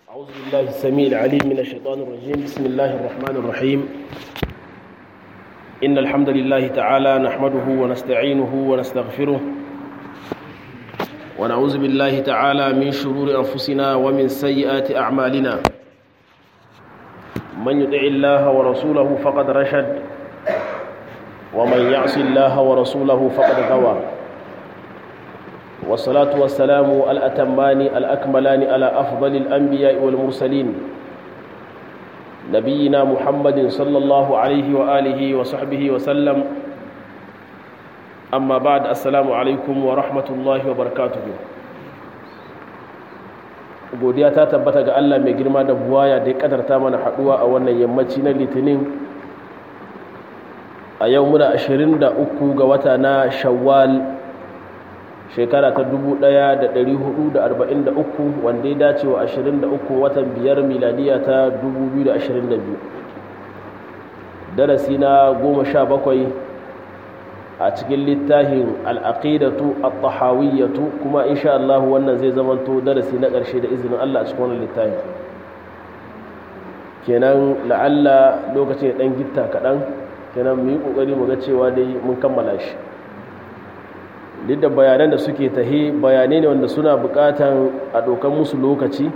أعوذ بالله السميع العليم من الشيطان الرجيم بسم الله الرحمن الرحيم إن الحمد لله تعالى نحمده ونستعينه ونستغفره ونعوذ بالله تعالى من شرور أنفسنا ومن سيئات أعمالنا من يطع الله ورسوله فقد رشد ومن يعص الله ورسوله فقد غوى والصلاة والسلام الأتمان الأكملان على أفضل الأنبياء والمرسلين نبينا محمد صلى الله عليه وآله وصحبه وسلم أما بعد السلام عليكم ورحمة الله وبركاته godiya ta tabbata ga Allah mai girma da buwaya da ya kadarta mana haduwa a wannan yammaci na litinin a yau muna 23 ga wata na shawwal shekara ta 1443 wanda ya dace wa 23 watan biyar miladiya ta 2022 darasi na 17 a cikin littafin al'aqidatu at-tahawiyyatu kuma insha Allah wannan zai zamanto darasi na ƙarshe da izinin Allah a cikin wannan littafin kenan la'alla lokacin ya ɗan gitta kaɗan kenan mu yi ƙoƙari mu ga cewa dai mun kammala shi duk da bayanan da suke tahe bayanai ne wanda suna bukatan a ɗaukan musu lokaci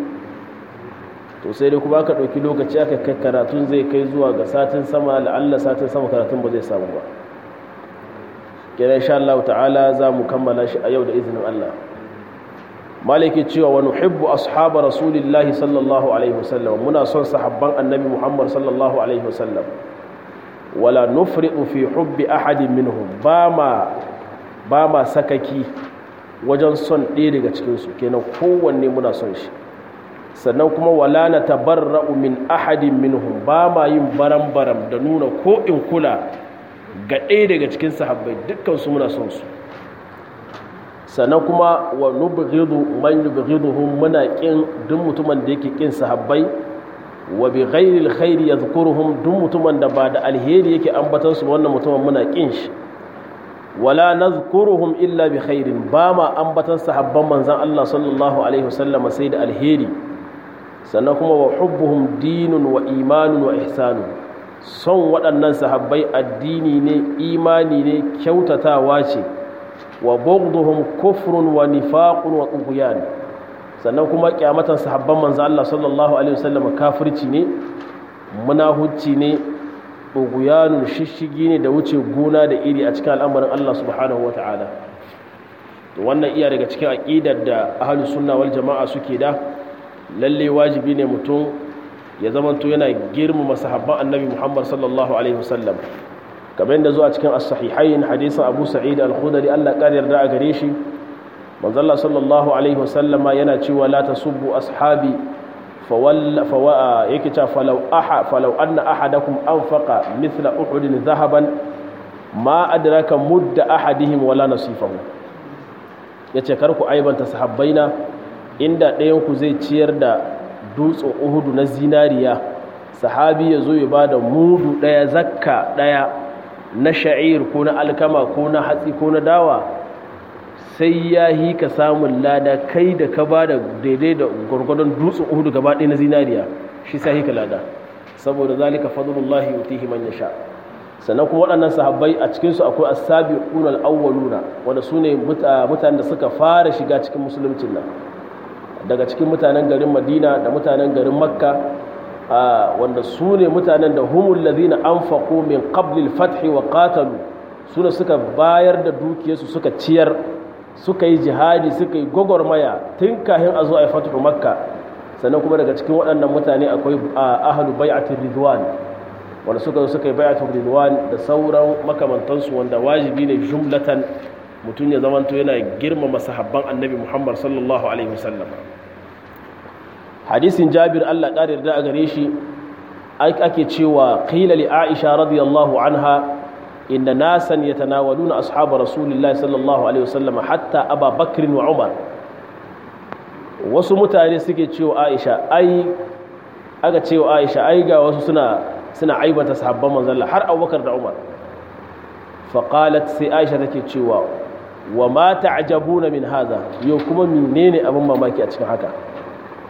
to sai dai kuma aka ɗauki lokaci aka kai karatun zai kai zuwa ga satin sama la'alla satin sama karatun ba zai samu ba kira insha Allah ta'ala za mu kammala shi a yau da izinin Allah maliki cewa wa nuhibbu ashaba rasulillahi sallallahu alaihi wasallam muna son sahabban annabi Muhammad sallallahu alaihi wasallam wala nufridu fi hubbi ahadin minhum ba ma ba ma sakaki wajen son ɗaya daga cikinsu kenan kowanne muna son shi sannan kuma wala na tabarra'u min ahadin minhum ba ma yin baram-baram da nuna ko in kula ga ɗaya daga cikin sahabbai dukkansu muna son su sannan kuma wa nubghidu man yubghiduhum muna kin duk mutumin da yake kin sahabbai wa bi ghairi alkhairi yadhkuruhum duk mutumin da ba da alheri yake ambatar su wannan mutumin muna kin shi wala nazkuruhum illa bi khairin ba ma ambatan sahabban manzon Allah sallallahu alaihi wasallam sai da alheri sannan kuma wa hubbuhum dinun wa imanun wa ihsanun son waɗannan sahabbai addini ne imani ne kyautatawa ce wa bughduhum kufrun wa nifaqun wa tughyan sannan kuma kyamatan sahabban manzon Allah sallallahu alaihi wasallam kafirci ne munahucci ne ɗuguyanun shishigi ne da wuce gona da iri a cikin al'amarin Allah subhanahu wa ta'ala wannan iya daga cikin aƙidar da ahalus sunna wal jama'a suke da lalle wajibi ne mutum ya zamanto yana girmama sahabban annabi Muhammad sallallahu alaihi wasallam kamar yadda zuwa cikin as-sahihain hadisin Abu Sa'id al-Khudri Allah ƙara yarda a gare shi manzo Allah sallallahu alaihi wasallama yana cewa la tasubbu ashabi فول فوا يكتا فلو أح فلو أن أحدكم أنفق مثل أحد ذهبا ما أدرك مد أحدهم ولا نصيفه yace kar ku aibanta sahabbaina inda ɗayan ku zai ciyar da dutsen uhudu na zinariya sahabi ya zo ya ba da mudu ɗaya zakka ɗaya na sha'ir ko na alkama ko na hatsi ko na dawa sai ya yi ka samun lada kai da ka ba da daidai da gwargwadon dutsen uhudu gaba ɗaya na zinariya shi sai ka lada saboda zalika fadlullahi yutihi man yasha sannan kuma waɗannan sahabbai a cikin su akwai as-sabiquna al-awwaluna wanda sune mutanen da suka fara shiga cikin musuluncin nan daga cikin mutanen garin Madina da mutanen garin Makka wanda sune mutanen da humul ladina anfaqu min qabli al-fath wa qatalu sune suka bayar da dukiyarsu suka ciyar suka yi jihadi suka yi gwagwarmaya tun kahin a zo a yi fatuhu makka sannan kuma daga cikin waɗannan mutane akwai ahalu bai'atul ridwan wanda suka zo suka yi bai'atul ridwan da sauran makamantansu wanda wajibi ne jumlatan mutum ya zamanto yana girmama sahabban annabi muhammad sallallahu alaihi wasallam hadisin jabir allah ƙarir da a gare shi ake cewa qila li aisha radiyallahu anha إن ناسا يتناولون أصحاب رسول الله صلى الله عليه وسلم حتى أبا بكر وعمر wasu mutane suke cewa Aisha ai aka cewa Aisha ai ga wasu suna suna aibata sahabban manzon Allah har Abubakar da Umar fa qalat sai Aisha take cewa wa ma ta'jabuna min hadha yau kuma menene abin mamaki a cikin haka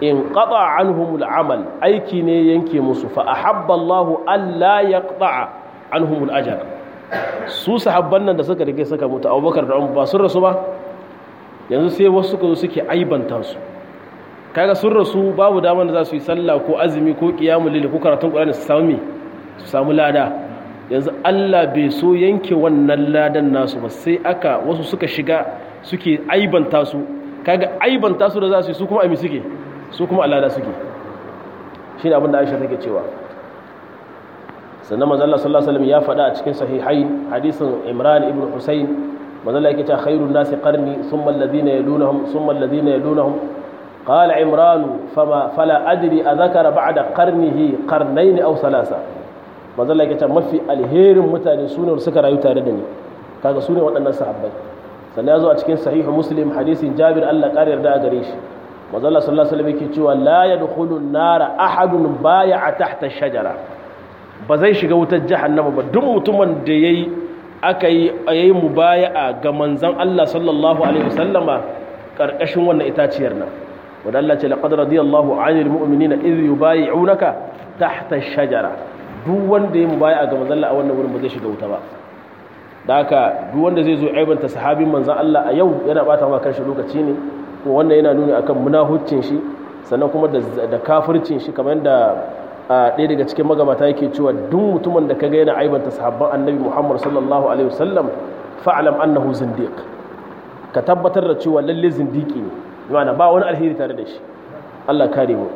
in qata anhumul amal aiki ne yanke musu fa ahabba Allah alla yaqta anhumul ajr su sahabban nan da suka rike suka mutu Abubakar da Umar ba sun rasu ba yanzu sai wasu suka zo suke aibanta su kaga sun rasu babu damar da za su yi sallah ko azumi ko qiyamul layl ko karatun Qur'ani su samu su samu lada yanzu Allah bai so yanke wannan ladan nasu ba sai aka wasu suka shiga suke aibanta su kaga aibanta su da za su yi su kuma ami suke su kuma alada suke shi ne abinda aisha take cewa sannan mazalla sallallahu alaihi ya faɗa a cikin sahihai hadisin imran ibn husayn mazalla yake cewa khairun nasi qarni thumma alladhina yalunhum thumma alladhina yalunhum qala imran fama fala adri adhakara ba'da qarnihi qarnayn aw thalatha mazalla yake cewa mafi alherin mutane sune suka rayu tare da ni kaga sune waɗannan sahabbai sannan ya zo a cikin sahihu muslim hadisin jabir Allah ƙara yarda a gare shi mazalla sallallahu alaihi wasallam yake cewa la yadkhulu an-nara ahadun bay'a tahta shajara ba zai shiga wutar jahannama ba duk mutumin da yayi aka yi yayi mubaya'a ga manzon Allah sallallahu alaihi wasallama karkashin wannan itaciyar nan wanda Allah ce laqad radiyallahu 'anil mu'minina idh yubay'unaka tahta shajara duk wanda yayi mubaya'a ga manzon Allah a wannan wurin ba zai shiga wuta ba da haka duk wanda zai zo aibanta sahabin manzon Allah a yau yana bata ma kanshi lokaci ne kuma wannan yana nuni akan munahuccin shi sannan kuma da kafircin shi kamar da ɗaya daga cikin magabata yake cewa duk mutumin da kaga yana aibanta sahabban annabi Muhammad sallallahu alaihi wasallam fa'lam annahu zindiq ka tabbatar da cewa lalle zindiki ne ma'ana ba wani alheri tare da shi Allah kare mu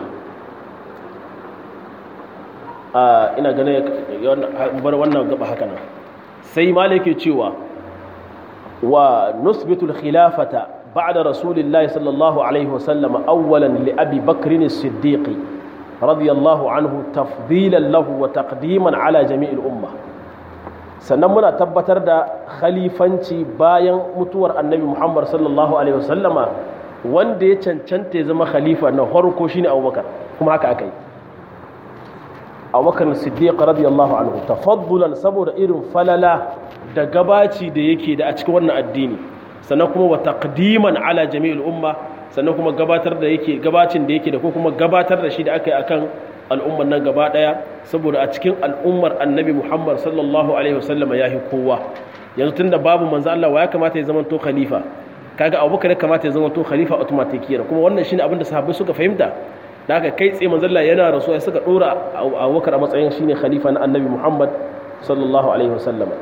ina ganin bar wannan gaba haka nan sai malike cewa wa nusbitul khilafata بعد رسول الله صلى الله عليه وسلم أولا لأبي بكر الصديق رضي الله عنه تفضيلا له وتقديما على جميع الأمة sannan muna tabbatar da khalifanci bayan mutuwar annabi muhammad sallallahu alaihi wasallama wanda ya cancanta ya zama khalifa na farko shine abubakar kuma haka aka yi abubakar siddiq radiyallahu anhu tafaddulan saboda irin falala da gabaci da yake da a cikin wannan addini sannan kuma wa taqdiman ala jami'il umma sannan kuma gabatar da yake gabacin da yake da ko kuma gabatar da shi da aka yi akan al'ummar nan gaba daya saboda a cikin al'ummar annabi Muhammad sallallahu alaihi wasallama yahi kowa yanzu tunda babu manzo Allah wa ya kamata ya zama to khalifa kaga Abubakar ya kamata ya zama to khalifa automatically kuma wannan shine abin da sahabbai suka fahimta da haka kai tsaye manzo Allah yana rasuwa suka dora Abubakar a matsayin shine khalifa na annabi Muhammad sallallahu alaihi wasallama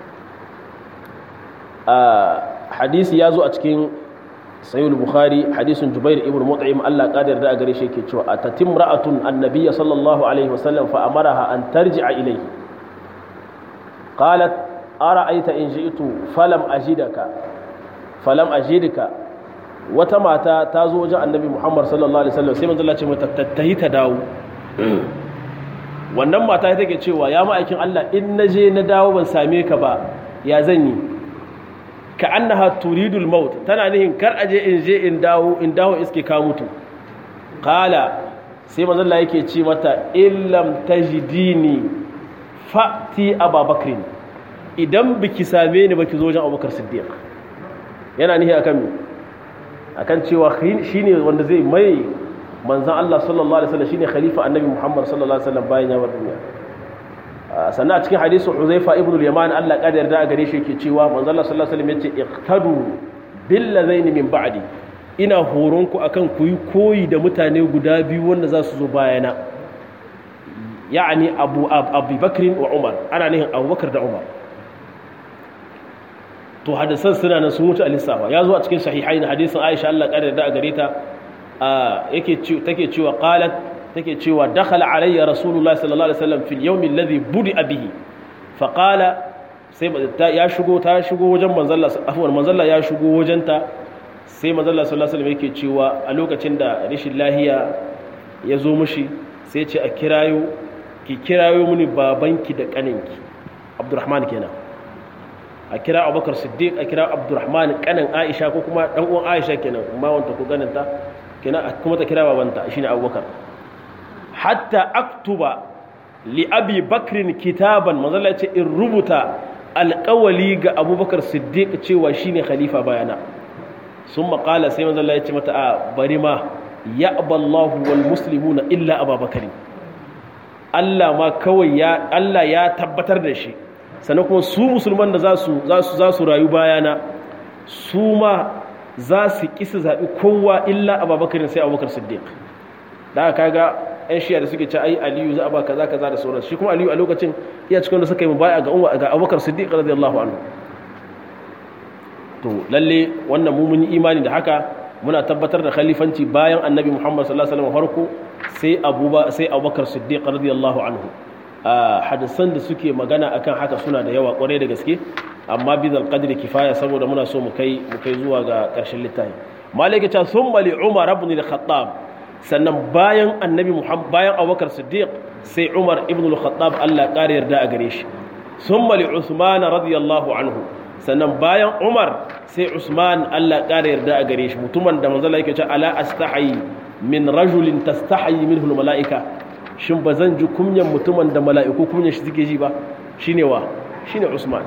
hadisi ya zo a cikin sayyid bukhari hadisin jubair ibn mut'im Allah qadar da gare shi yake cewa atatim ra'atun annabiyya sallallahu alaihi wasallam fa amaraha an tarji'a ilayhi qalat ara'aita in ji'tu falam ajidaka falam ajidka wata mata ta zo wajen annabi muhammad sallallahu alaihi wasallam sai manzo Allah ce mata tattahi ta dawo wannan mata take cewa ya ma'aikin Allah in naje na dawo ban same ka ba ya zan yi ka annaha turidul maut tana nihin kar aje in je in dawo in dawo iske ka mutu qala sai manzon Allah yake ce mata illam tajidini fa'ti ababakr idan biki same ni baki zo wajen Abubakar Siddiq yana nihi akan me akan cewa shine wanda zai mai manzon Allah sallallahu alaihi wasallam shine khalifa annabi Muhammad sallallahu alaihi wasallam bayan ya bar duniya sannan a cikin hadisin Huzaifa ibn al-Yaman Allah kada yarda a gare shi yake cewa manzo Allah sallallahu alaihi wasallam yace iqtadu bil ladain min ba'di ina horon ku akan ku yi koyi da mutane guda biyu wanda za su zo bayana ya'ani Abu Abu Bakr wa Umar ana nihin Abu Bakar da Umar to hadisan suna nan sun wuce alisafa ya zo a cikin sahihain hadisin Aisha Allah kada yarda a gare ta yake take cewa qalat take cewa dakhala alayya rasulullahi sallallahu alaihi wasallam fil yawmi alladhi budi bihi fa qala sai ya shigo ta shigo wajen manzalla afwan manzalla ya shigo wajenta sai manzalla sallallahu alaihi wasallam yake cewa a lokacin da rashin lahiya ya zo mushi sai ce a kirayo ki kirayo mini babanki da kaninki abdurrahman kenan a kira abubakar siddiq a kira abdurrahman kanin aisha ko kuma dan uwan aisha kenan ma wanta ko ganinta kenan kuma ta kira babanta shine abubakar hatta aktuba li abi bakrin kitaban manzala ce in rubuta alƙawali ga abubakar siddiq cewa shine khalifa bayana sun maƙala sai manzala ya ce mata a bari ma ya'ba Allahu wal muslimuna illa Abubakar Allah ma kawai ya Allah ya tabbatar da shi sannan kuma su musulman da za su za su rayu bayana su ma za su kisa zaɓi kowa illa Abubakar sai Abubakar Siddiq da kaga yan shiya da suke ce ai Aliyu za a ba kaza kaza da sauransu shi kuma Aliyu a lokacin iya cikin da suka yi mubaya ga Umar ga Abubakar Siddiq radiyallahu anhu to lalle wannan mu mun yi imani da haka muna tabbatar da khalifanci bayan annabi muhammad sallallahu alaihi wasallam farko sai abuba sai abubakar siddiq radiyallahu anhu hadisan da suke magana akan haka suna da yawa kwarai da gaske amma bi zal qadri kifaya saboda muna so mu kai mu kai zuwa ga karshen littafi malaka ta thumma li umar ibn al-khattab sannan bayan annabi muhammad bayan abubakar siddiq sai umar ibn al-khattab Allah ƙara yarda a gare shi thumma li usman radiyallahu anhu sannan bayan umar sai usman allah ƙara yarda a gare shi mutumin da manzala yake ce ala astahayi min rajulin tastahayi minhu mala'ika shin ba zan ji kunyan mutumin da mala'iku kunyan shi suke ji ba shine wa shine usman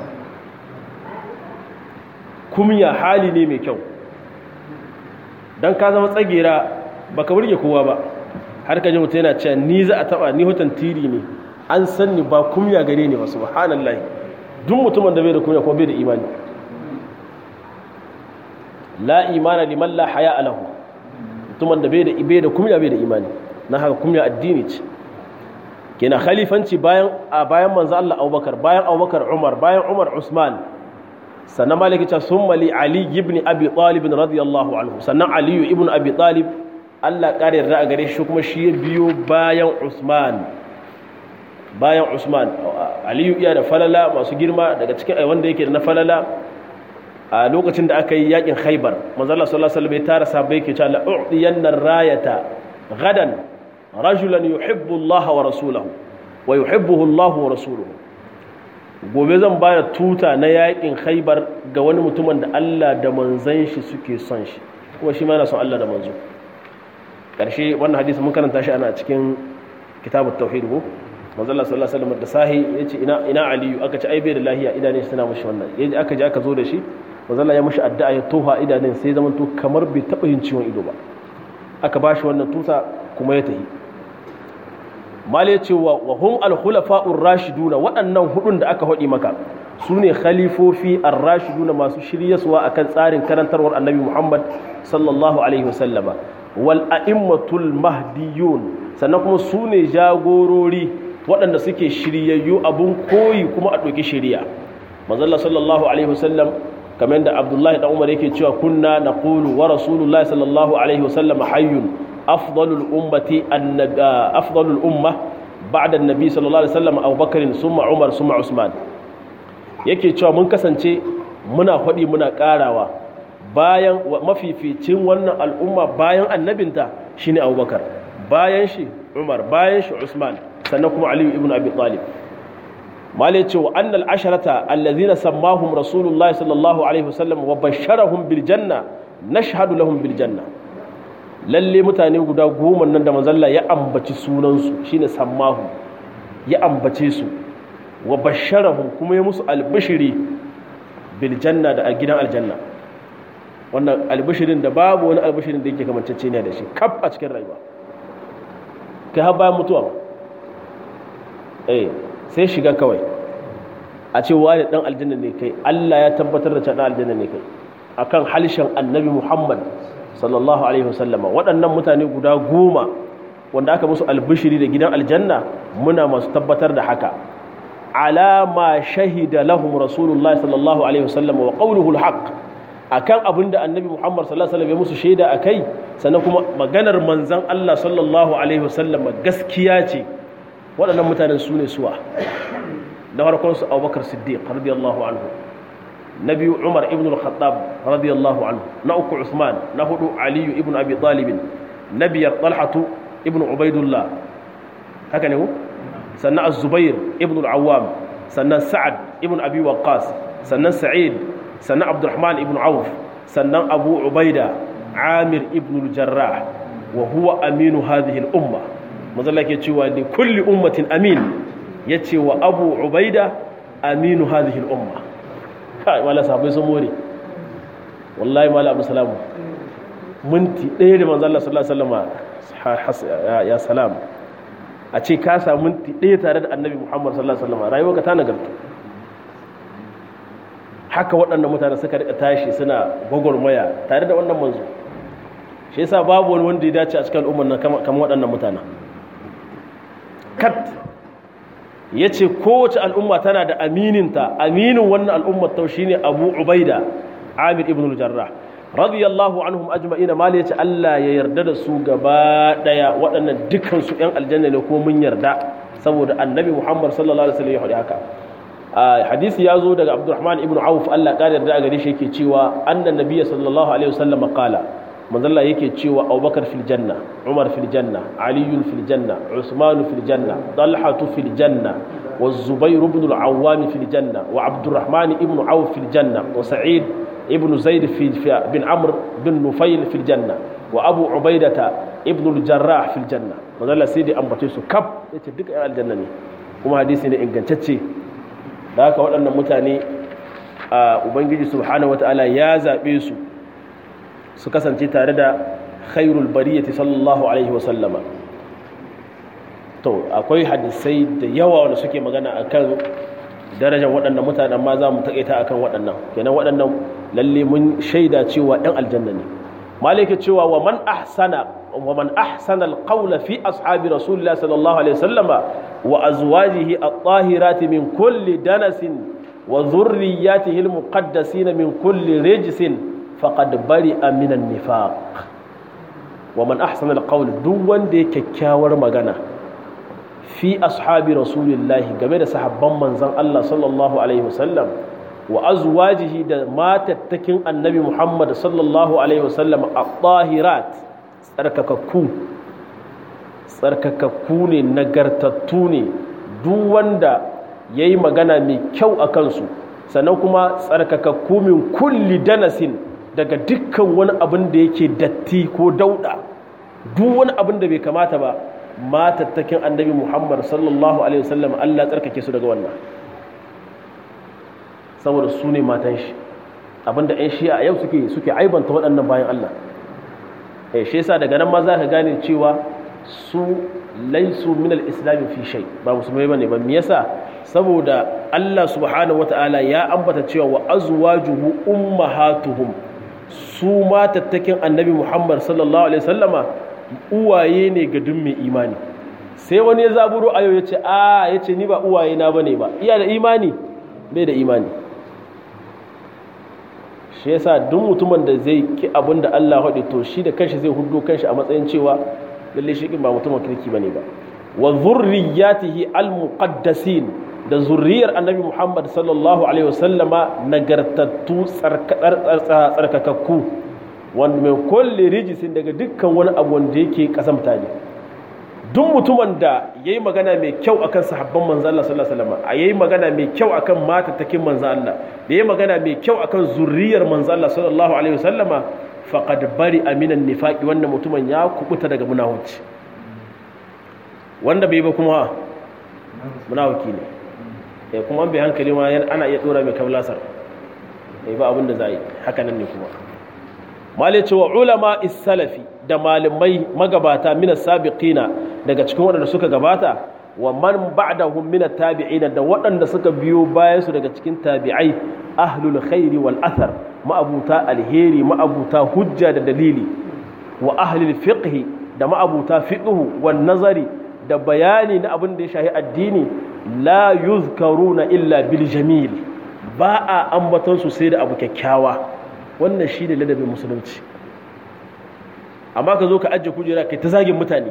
kunya hali ne mai kyau dan ka zama tsagera baka burge kowa ba har ka ji mutum yana cewa ni za a taba ni hutan tiri ne an san ni ba kunya gare ni ba subhanallahi duk mutumin da bai da kunya ko bai da imani la imana liman la haya alahu mutumin da bai da bai da kunya bai da imani na haka kunya addini ce kenan khalifanci bayan a bayan manzo Allah Abubakar bayan Abubakar Umar bayan Umar Usman sannan maliki ta summa li Ali ibn Abi Talib radiyallahu anhu sannan Ali ibn Abi Talib Allah kare yarda a gare shi kuma shi ya biyo bayan Usman bayan Usman Aliyu iya da falala masu girma daga cikin wanda yake da na falala a lokacin da aka yi yakin Khaibar manzo Allah sallallahu alaihi wasallam ya tara sahabbai yake cewa la'udiyanna rayata gadan rajulan yuhibbu Allah wa rasulahu wa yuhibbuhu Allah wa rasuluhu gobe zan bada tuta na yakin Khaibar ga wani mutumin da Allah da manzon shi suke son shi kuma shi ma yana son Allah da manzo karshe wannan hadisi mun karanta shi ana cikin kitabut tauhid ko manzala sallallahu alaihi wasallam da sahi yace ina ina aliyu aka ci ai bai da lahiya idanun shi suna mushi wannan yaji aka je aka zo da shi manzala ya mushi addu'a ya toha idanun sai zaman to kamar bai taba yin ciwon ido ba aka bashi wannan tusa kuma ya tahi mal ya ce wa hum al khulafa'ur rashiduna waɗannan hudun da aka hodi maka su ne khalifofi ar rashiduna masu shiryaswa akan tsarin karantarwar annabi muhammad sallallahu alaihi wasallama wal a'immatul mahdiyun sannan kuma su ne jagorori waɗanda suke shiryayyu abun koyi kuma a ɗauki shirya manzalla sallallahu alaihi wasallam kamar da abdullahi da umar yake cewa kunna na ƙulu wa rasulullahi sallallahu alaihi wasallam hayyun afdalul ummati afdalul umma ba'da annabi sallallahu alaihi wasallam abubakarin summa umar summa usman yake cewa mun kasance muna faɗi muna ƙarawa bayan mafificin wannan al'umma bayan annabinta shine abubakar bayan shi umar bayan shi usman sannan kuma aliyu ibn abi talib mali ce wa annal asharata allazina sammahum rasulullah sallallahu alaihi wasallam wa basharahum bil janna nashhadu lahum bil janna lalle mutane guda goma nan da manzalla ya ambaci sunansu shine sammahu ya ambace su wa basharahum kuma ya musu albishiri bil janna da gidan aljanna wannan albishirin da babu wani albishirin da yake kamancece ne da shi kaf a cikin rayuwa kai har bayan mutuwa eh sai shiga kawai a ce wani dan aljanna ne kai Allah ya tabbatar da cewa dan aljanna ne kai akan halishan annabi Muhammad sallallahu alaihi wasallama waɗannan mutane guda goma wanda aka musu albishiri da gidan aljanna muna masu tabbatar da haka alama shahida lahum rasulullahi sallallahu alaihi wasallama wa qawluhu alhaq akan abin da annabi Muhammad sallallahu alaihi wasallam ya musu shaida akai sannan kuma maganar manzon Allah sallallahu alaihi wasallama gaskiya ce waɗannan mutanen su ne suwa na farkon su Abubakar Siddiq radiyallahu anhu na biyu Umar ibn al-Khattab radiyallahu anhu na uku Usman na hudu Ali ibn Abi Talib na biyar Talhatu ibn Ubaidullah haka ne ko sannan Az-Zubair ibn al-Awwam sannan Sa'ad ibn Abi Waqqas sannan Sa'id sannan Abdurrahman ibn Auf sannan Abu Ubaida Amir ibn al-Jarrah wa huwa aminu hadhihi al-umma mazalla ke cewa li kulli ummatin amin yace wa Abu Ubaida aminu hadhihi al-umma kai wala sabai sun more wallahi mala abu salamu minti ɗaya da manzo Allah sallallahu alaihi wasallam ya salam a ce ka samu minti ɗaya tare da annabi Muhammad sallallahu alaihi wasallam rayuwarka ta nagarta haka waɗannan mutane suka rika tashi suna gwagwarmaya tare da wannan manzo shi yasa babu wani wanda ya dace a cikin al'ummar nan kamar waɗannan mutane kat ya ce kowace al'umma tana da amininta aminin wannan al'ummar tau shine abu ubaida amir ibn al-jarrah radiyallahu anhum ajma'ina mali yace Allah ya yarda da su gaba daya waɗannan dukkan su ƴan aljanna ne ko mun yarda saboda annabi Muhammad sallallahu alaihi wasallam ya faɗi haka hadisi ya zo daga Abdurrahman ibn Auf Allah ya yarda a gare shi yake cewa annan nabiyyi sallallahu alaihi wasallam qala manzalla yake cewa Abubakar fil janna Umar fil janna Ali fil janna Usman fil janna Talha fil janna والزبير بن العوام في الجنة وعبد الرحمن ابن عوف في الجنة وسعيد ابن زيد في بن عمرو بن نفيل في الجنة وأبو عبيدة ابن الجراح في الجنة وقال سيدي أم بتيسو كب يتدك على الجنة kuma hadisi ne ingantacce da haka waɗannan mutane a ubangiji subhanahu wataala ya zaɓe su su kasance tare da khairul bariyati sallallahu alaihi wa sallama to akwai hadisai da yawa wanda suke magana akan darajar waɗannan mutanen ma za mu taƙaita akan waɗannan kenan waɗannan lalle mun shaida cewa ɗan aljanna ne malike cewa wa man ahsana wa man ahsana alqawla fi ashabi rasulillahi sallallahu alaihi wasallam wa azwajihi at-tahirati min kulli danasin wa dhurriyyatihi al-muqaddasin min kulli rijsin faqad bari'a min an-nifaq wa man ahsana alqawla duk wanda ya kyakkyawar magana fi ashabi rasulillahi game da sahabban manzon Allah sallallahu alaihi wasallam wa azwajihi da matattakin annabi Muhammad sallallahu alaihi wasallam at-tahirat tsarkakakku tsarkakakku ne nagartattu ne duk wanda yayi magana mai kyau a kansu sannan kuma tsarkakakku min kulli danasin daga dukkan wani abin da yake datti ko dauda duk wani abin da bai kamata ba matattakin annabi muhammad sallallahu alaihi wasallam allah tsarkake su daga wannan saboda su ne matan shi abinda 'yan shi'a yau suke suke aibanta waɗannan bayan allah eh shi yasa daga nan ma za ka gane cewa su laisu min al-islam fi shay ba musulmai bane ba me yasa saboda allah subhanahu wataala ya ambata cewa wa azwajuhu ummahatuhum su matattakin annabi muhammad sallallahu alaihi wasallama uwaye ne ga duk mai imani sai wani ya zaburo ayo ya ce a ya ce ni ba uwaye na bane ba iya da imani bai da imani shi yasa duk mutumin da zai ki abin da Allah haɗe to shi da kanshi zai hudu kanshi a matsayin cewa lalle shi ba mutumin kirki bane ba wa zurriyatihi almuqaddasin da zurriyar annabi Muhammad sallallahu alaihi wasallama nagartattu tsarkakakku wanda mai kulle rijisin daga dukkan wani abu wanda yake kasamta ne duk mutumin da ya yi magana mai kyau akan sahabban manzan Allah sallallahu alaihi wasallam a yayi magana mai kyau akan matattakin manzan Allah da yayi magana mai kyau akan zurriyar manzan Allah sallallahu alaihi wasallam faqad bari aminan nifaqi wanda mutumin ya kubuta daga munafici wanda bai ba kuma munafiki ne eh kuma an bai hankali ma ana iya dora mai kablasar eh ba abin da za yi haka nan ne kuma malai cewa ulama salafi da malamai magabata minas sabiqina daga cikin waɗanda suka gabata wa man ba'dahum minat tabi'ina da waɗanda suka biyo bayan su daga cikin tabi'ai ahlul khairi wal athar ma'abuta alheri ma'abuta hujja da dalili wa ahlul fiqhi da ma'abuta fiqhu wan nazari da bayani na abin da ya shahi addini la yuzkaruna illa bil jamil ba a ambaton su sai da abu kyakkyawa wannan shi ne ladabin musulunci amma ka zo ka ajiye kujera kai ta zagin mutane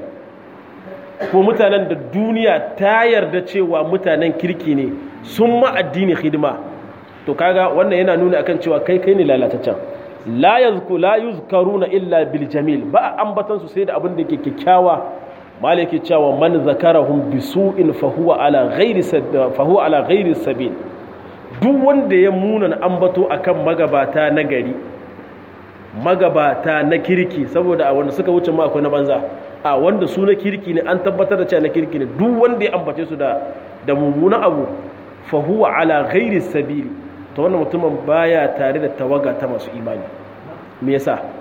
ko mutanen da duniya ta yarda cewa mutanen kirki ne sun ma addini hidima to kaga wannan yana nuna akan cewa kai kai ne lalataccen la yazku la yuzkaruna illa bil jamil ba ambatan su sai da abin da ke kyakkyawa malaki cewa man zakarahum bisu'in fa huwa ala ghairi fa huwa ala ghairi sabil duk wanda ya munana ambato akan magabata na gari magabata na kirki saboda a wanda suka wuce ma akwai na banza a wanda su na kirki ne an tabbatar da cewa na kirki ne duk wanda ya ambace su da da mummunan abu fa huwa ala ghairi sabili to wannan mutumin baya tare da tawaga ta masu imani me yasa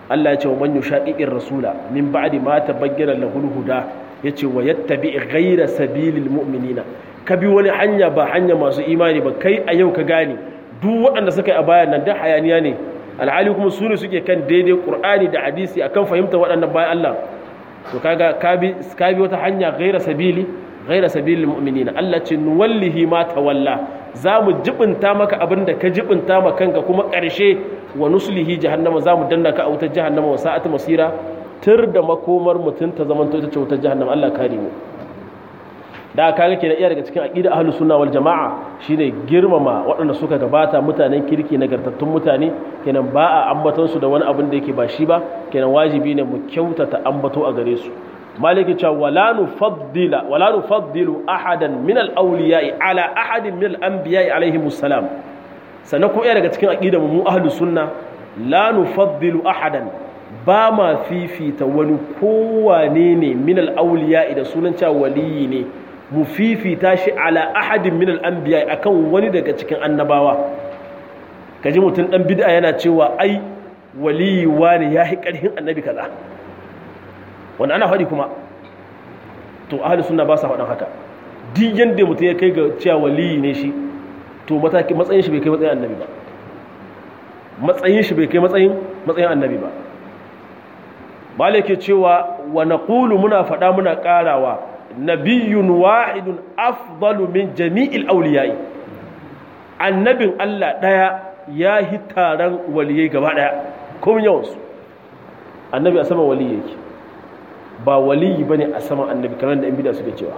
Allah ya ce wa man yushaqiqir rasula min ba'di ma tabayyana lahul huda yace wa yattabi ghayra sabilil mu'minina ka bi wani hanya ba hanya masu imani ba kai a yau ka gane duk waɗanda suka yi a bayan nan da hayaniya ne alhali kuma su ne suke kan daidai qur'ani da hadisi akan fahimta waɗannan bayan Allah to kaga ka bi ka bi wata hanya ghayra sabili ghayra sabilil mu'minina Allah ce nuwallihi ma tawalla za mu jibinta maka abin da ka jibinta ma kanka kuma ƙarshe wa nuslihi jahannama za mu danna ka a wutar jahannama wa sa'at masira tur da makomar mutum ta zamanto ita ce wutar jahannama Allah kare mu da kaga kenan iya daga cikin aqida ahlus sunna wal jamaa shine girmama waɗanda suka gabata mutanen kirki nagartattun mutane kenan ba a ambaton su da wani abin da yake ba shi ba kenan wajibi ne mu kyautata ambato a gare su maliki cewa wala nufaddila wala nufaddilu ahadan min al-awliya'i ala ahadin min al-anbiya'i alaihim salam sannan kuma iya daga cikin aqidar mu ahlus sunna la nufaddilu ahadan ba ma fifita wani kowane ne min al-awliya'i da sunan cewa waliyi ne mu fifita shi ala ahadin min al-anbiya'i akan wani daga cikin annabawa kaji mutum dan bid'a yana cewa ai waliyi wani yahi karhin annabi kaza wanda ana faɗi kuma to ahli sunna ba sa faɗin haka duk yanda mutum ya kai ga cewa waliyi ne shi to mataki matsayin shi bai kai matsayin annabi ba matsayin shi bai kai matsayin matsayin annabi ba malike cewa wa naqulu muna faɗa muna ƙarawa nabiyyun wahidun afdalu min jami'il awliya'i annabin Allah daya ya hi taron waliyai gaba daya kuma yawansu annabi a saman waliyi yake ba waliyi bane a saman annabi kamar da in bida suke cewa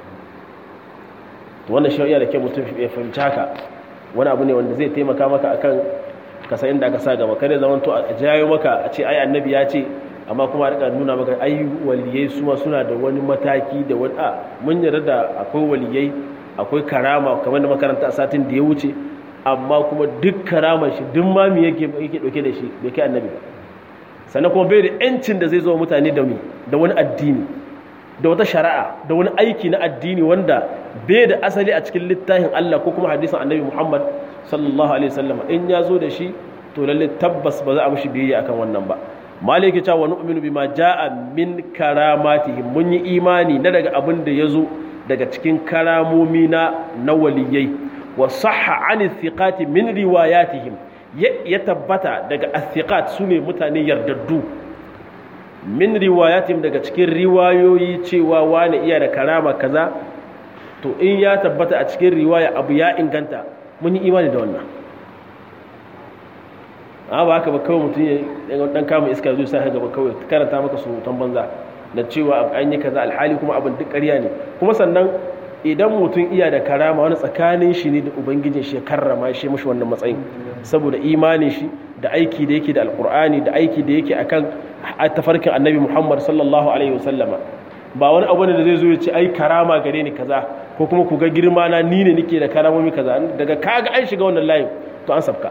to wannan shari'a da ke mutum ya fahimci haka wani abu ne wanda zai taimaka maka akan kasa inda aka sa gaba kare zaman to a jayo maka a ce ai annabi ya ce amma kuma a rika nuna maka ai waliyai suma suna da wani mataki da wani a mun yarda da akwai waliyai akwai karama kamar da makaranta a satin da ya wuce amma kuma duk karamar shi duk mami yake yake dauke da shi bai kai annabi ba sannan kuma bai da yancin da zai zo mutane da mi da wani addini da wata shari'a da wani aiki na addini wanda bai da asali a cikin littafin Allah ko kuma hadisin annabi Muhammad sallallahu alaihi wasallam in ya zo da shi to lalle tabbas ba za a mishi biyayya akan wannan ba maliki ta wa nu'minu bima jaa min karamatihim mun yi imani na daga abin da yazo daga cikin karamomi na na waliyai wa sahha an thiqati min riwayatihim ya tabbata daga athiqat sune mutane yardaddu min riwayatihim daga cikin riwayoyi cewa wani iya da karama kaza to in ya tabbata a cikin riwaya abu ya inganta mun yi imani da wannan a ba haka ba kawai mutum ya dan kama iska zai sa gaba kawai karanta maka surutan banza da cewa an yi kaza alhali kuma abin duk ƙarya ne kuma sannan idan mutum iya da karama wani tsakanin shi ne da ubangijin shi ya karrama shi mashi wannan matsayin saboda imanin shi da aiki da yake da alkur'ani da aiki da yake akan tafarkin annabi muhammad sallallahu alaihi wasallama ba wani abu ne da zai zo ya ce ai karama gare ni kaza ko kuma ku ga girma na ni ne nake da karamomi kaza daga kaga an shiga wannan layin to an sabka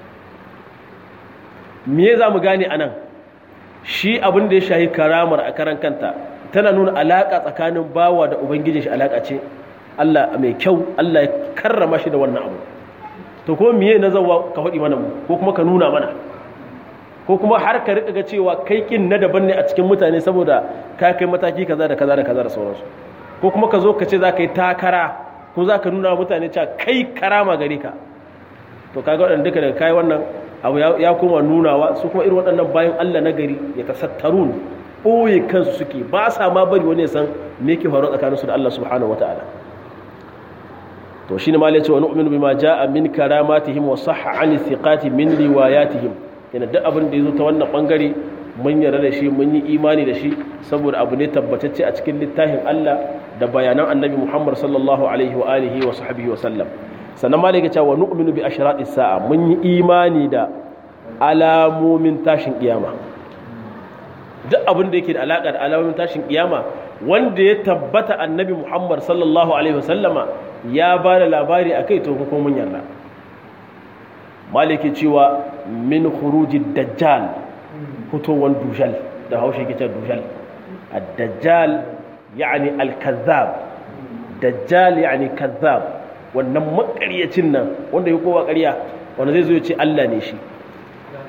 me za mu gane anan shi abin da ya shahi karamar a karan kanta tana nuna alaƙa tsakanin bawa da ubangijin shi alaƙa ce Allah mai kyau Allah ya karrama shi da wannan abu to ko miye na zawa ka faɗi mana mu ko kuma ka nuna mana ko kuma har ka riƙa ga cewa kai kin na daban ne a cikin mutane saboda ka kai mataki kaza da kaza da kaza da sauransu ko kuma ka zo ka ce za ka yi takara ko za ka nuna mutane cewa kai karama gare ka to kaga waɗanda duka daga kai wannan abu ya koma nunawa su kuma irin waɗannan bayan Allah na gari ya tasattarun ɓoye kansu suke ba sa ma bari wani ya san me ke faruwa tsakaninsu da Allah subhanahu wa ta'ala to shine ma yace wa nu'minu bima jaa min karamatihim wa sahha an thiqati min riwayatihim yana duk abin da yazo ta wannan bangare mun yarda da shi mun yi imani da shi saboda abu ne tabbatacce a cikin littafin Allah da bayanan Annabi Muhammad sallallahu alaihi wa alihi wa sahbihi wa sallam sannan ma yake cewa nu'minu bi ashratis sa'a mun yi imani da alamomin tashin kiyama duk abin da yake da alaka da alamomin tashin kiyama wanda ya tabbata annabi muhammad sallallahu alaihi wasallama ya ba da labari a kai to kuma mun yarda maliki cewa min khuruji dajjal fitowar dujal da haushe ke ce dujal ad-dajjal yani al-kazzab dajjal yani kazzab wannan makaryacin nan wanda ya kowa ƙarya wanda zai zo ya ce Allah ne shi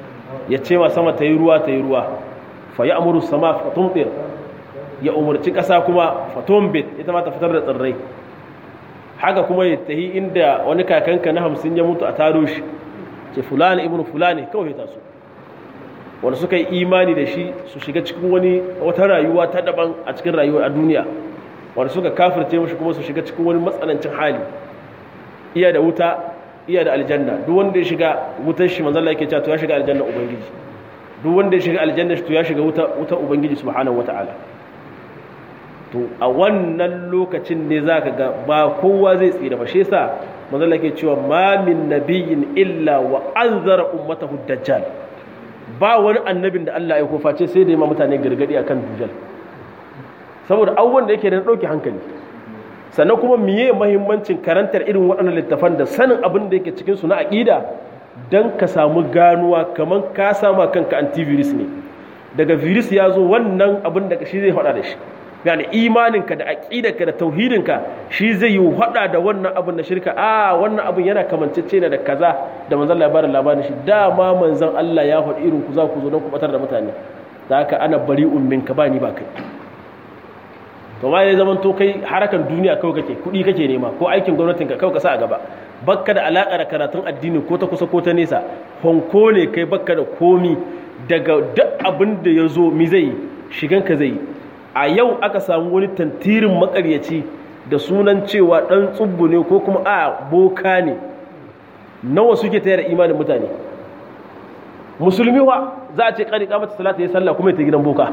ya ce ma sama ta yi ruwa ta yi ruwa fa ya amuru sama fatumtir ya umarci ƙasa kuma fatumbit ita ma ta fitar da tsirrai haka kuma ya tahi inda wani kakanka na hamsin ya mutu a taro shi ce fulani ibnu fulani kawai ta su wanda suka yi imani da shi su shiga cikin wani wata rayuwa ta daban a cikin rayuwa a duniya wanda suka kafirce mashi kuma su shiga cikin wani matsanancin hali iya da wuta iya da aljanna duk wanda ya shiga wutar shi manzon Allah yake cewa to ya shiga aljanna ubangiji duk wanda ya shiga aljanna shi to ya shiga wuta wutar ubangiji subhanahu wataala to a wannan lokacin ne zaka ga ba kowa zai tsira ba shi yasa manzon Allah yake cewa ma min nabiyyin illa wa anzara ummatahu dajjal ba wani annabin da Allah ya face sai da ya ma mutane gargadi akan dujal saboda abubuwan da yake da ɗauke hankali sannan kuma miye mahimmancin karantar irin waɗannan littafan da sanin abin da yake cikin su na aƙida don ka samu ganuwa kamar ka sama kanka antivirus ne daga virus ya zo wannan abin da shi zai faɗa da shi yani imaninka da aƙidarka da tauhidinka shi zai yi haɗa da wannan abin da shirka a wannan abin yana kamancece ne da kaza da manzon labarin labarin shi dama manzon Allah ya faɗi irin ku za ku zo don ku batar da mutane da haka ana bari ummin ka ba ni ba kai to ma ya zaman to kai harakan duniya kawai kake kuɗi kake nema ko aikin gwamnatin ka kawai ka sa a gaba bakka da alaƙa da karatun addini ko ta kusa ko ta nesa honko ne kai bakka da komi daga duk abin da ya zo mi zai shigan ka zai a yau aka samu wani tantirin makaryaci da sunan cewa ɗan tsubbu ne ko kuma a boka ne nawa suke tayar imanin mutane musulmi wa za a ce ƙari ƙamata salata ya sallah kuma ya ta gidan boka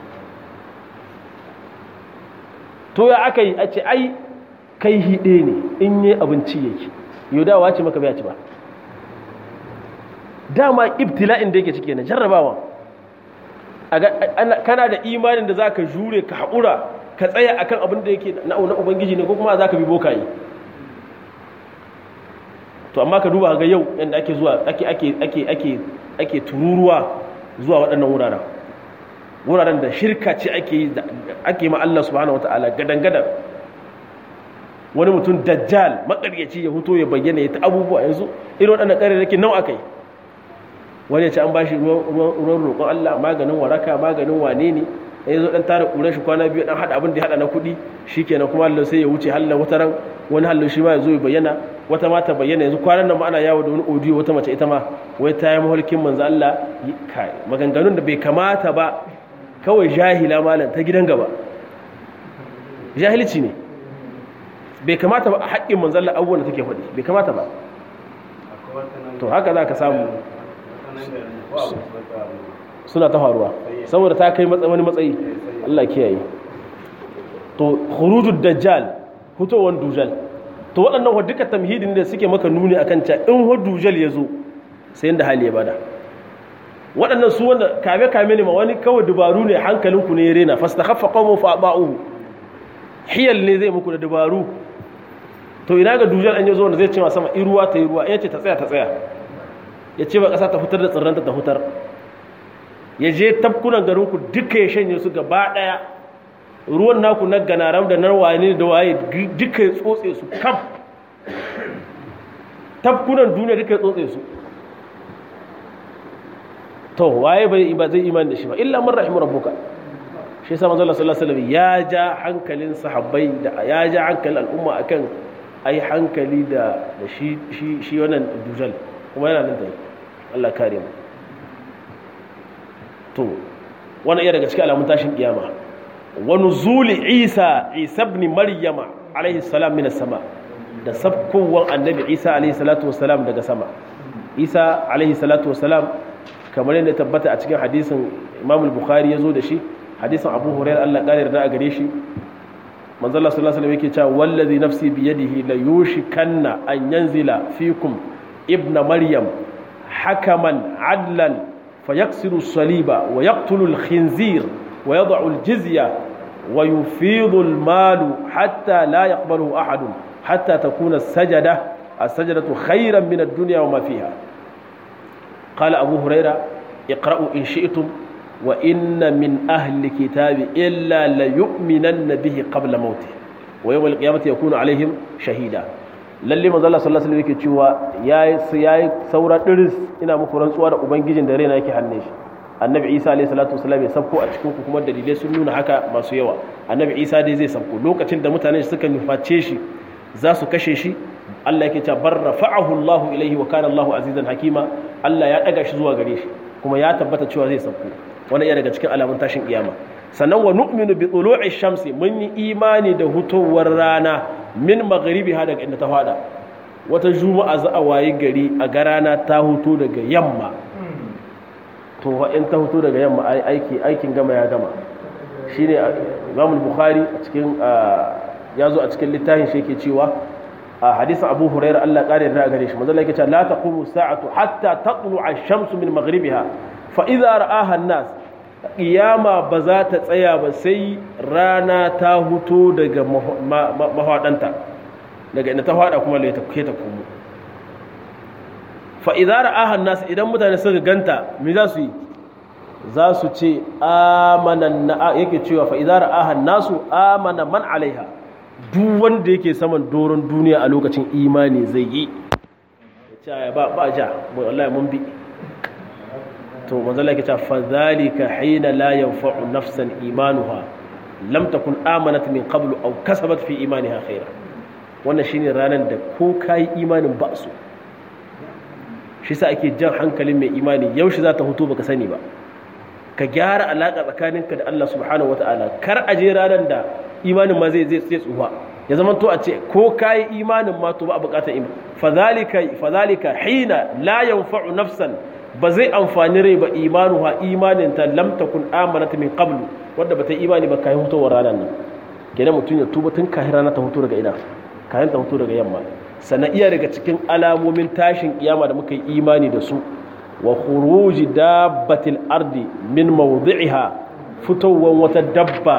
to ya aka yi a ce ai kai hiɗe ne in yi abinci yake yau dawa ce maka bai ci ba dama ibtila'in da yake cike na jarrabawa kana da imanin da za ka jure ka haƙura ka tsaya akan abin da yake na ubangiji ne ko kuma za ka bi bokaye to amma ka duba ga yau yadda ake zuwa ake ake ake ake ake tururuwa zuwa waɗannan wuraren wuraren da shirka ce ake yi ake ma Allah subhanahu wataala gadan gadan wani mutum dajjal makaryaci ya fito ya bayyana ya ta abubuwa yanzu irin waɗannan ƙarerraki nawa aka yi wani ya ce an ba shi ruwan roƙon Allah maganin waraka maganin wane ne ya zo ɗan tara ƙuran shi kwana biyu ɗan haɗa abin da ya haɗa na kuɗi shi kenan kuma Allah sai ya wuce halin wata ran wani halin shi ma ya zo ya bayyana wata ma ta bayyana yanzu kwanan nan ma ana yawo da wani audio wata mace ita ma wai ta yi maholkin manzo Allah kai maganganun da bai kamata ba kawai jahila malam ta gidan gaba jahilci ne bai kamata ba a haƙƙin manzo Allah abubuwan da take faɗi bai kamata ba to haka za ka samu suna ta faruwa saboda ta kai wani matsayi Allah kiyaye to khurujud dajjal fitowar dujal to waɗannan duka tamhidin da suke maka nuni akan cewa in wa dujal ya zo sai yanda hali ya bada waɗannan su wanda kame kame ne ma wani kawai dubaru ne hankalinku ne ya rena fastakhaffa qawmu fa ba'uhu hiyal ne zai muku da dubaru to ina ga dujal an yazo wanda zai ce ma sama iruwa ta yi ruwa ya ce ta tsaya ta tsaya ya ce ba ƙasa ta fitar da tsirranta ta fitar ya je tafkunan garinku duka ya shanye su gaba ɗaya ruwan naku na ganaram da nan wani da waye duka ya tsotse su kaf tafkunan duniya duka ya tsotse su to waye bai ba zai imani da shi ba illa man rahimu rabbuka shi yasa manzo Allah sallallahu alaihi wasallam ya ja hankalin sahabbai da ya ja hankalin al'umma akan ai hankali da da shi shi shi wannan dujal kuma yana nan da Allah kare mu to wannan iya daga cikin alamun tashin kiyama wa nuzuli Isa Isa ibn Maryama alaihi salam min sama da sabkowan annabi Isa alaihi salatu wassalam daga sama Isa alaihi salatu wassalam kamar yadda tabbata a cikin hadisin Imam al-Bukhari yazo da shi hadisin Abu Hurairah Allah kare da a gare shi manzo Allah sallallahu alaihi wasallam yake cewa wallazi nafsi biyadihi la yushikanna an yanzila fikum ibna maryam hakaman adlan fayaksiru saliba wa yaqtulu al-khinzir wa yad'u al-jizya wa yufidu al-mal hatta la yaqbaluhu ahad hatta takuna as-sajada as-sajdatu khayran min ad-dunya wa ma fiha qala abu hurayra iqra'u in shi'tum wa inna min ahli kitabi illa la yu'minanna bihi qabla mawtihi wa yawm al-qiyamati yakunu alaihim shahida lalle manzo Allah sallallahu alaihi wasallam yake cewa yayi yayi saura diris ina muku rantsuwa da ubangijin da raina yake hannun shi annabi Isa alaihi salatu wasallam ya sabko a cikin ku kuma dalilai sun nuna haka masu yawa annabi Isa dai zai sabko lokacin da mutane suka nuface shi za su kashe shi Allah yake cewa bar rafa'ahu Allahu ilaihi wa kana Allahu azizan hakima Allah ya daga shi zuwa gare shi kuma ya tabbata cewa zai sabko wannan iya daga cikin alamun tashin kiyama sannan wa nu'minu bi tulu'i shamsi mun yi imani da hutowar rana min maghribiha daga inda ta fada wata juma'a za a wayi gari a ga rana ta huto daga yamma to fa in ta huto daga yamma aiki aikin gama ya gama shine Imam Bukhari a cikin ya zo a cikin littafin shi yake cewa a hadisin Abu Hurairah Allah kare da gare shi manzo Allah yake cewa la taqumu sa'atu hatta tatlu'a ash-shamsu min maghribiha fa idza ra'aha an-nas ƙiyama ba za ta tsaya ba sai rana ta huto daga mahaɗanta daga inda ta haɗa kuma laita ke ta komo fa'idara ahan nasu idan mutane suka ganta me za su yi za su ce amanan na yake cewa fa'idara ahan nasu amana man alaiha duk wanda yake saman doron duniya a lokacin imani zai yi ya ce ba ba ja wallahi mun bi to manzala yake cewa fa zalika hina la yanfa'u nafsan imanuha lam takun amanat min qablu aw kasabat fi imaniha khaira wannan shine ranar da ko kai imanin ba su shi sa ake jan hankalin mai imani yaushe za ta hutu baka sani ba ka gyara alaka tsakaninka da Allah subhanahu wataala kar a je ranar da imanin ma zai zai tsufa ya zama to a ce ko kai imanin ma to ba a bukatar iman fa zalika fa zalika hina la yanfa'u nafsan ba zai amfani rai ba imanuha imanin ta lam takun amanat min qablu wanda bata imani ba kai hutowar ranar nan kenan mutum ya tuba tun kafin rana ta hutu daga ina kafin ta hutu daga yamma sannan iya daga cikin alamomin tashin kiyama da muka yi imani da su wa khuruji dabbatil ardi min mawdi'iha fitowar wata dabba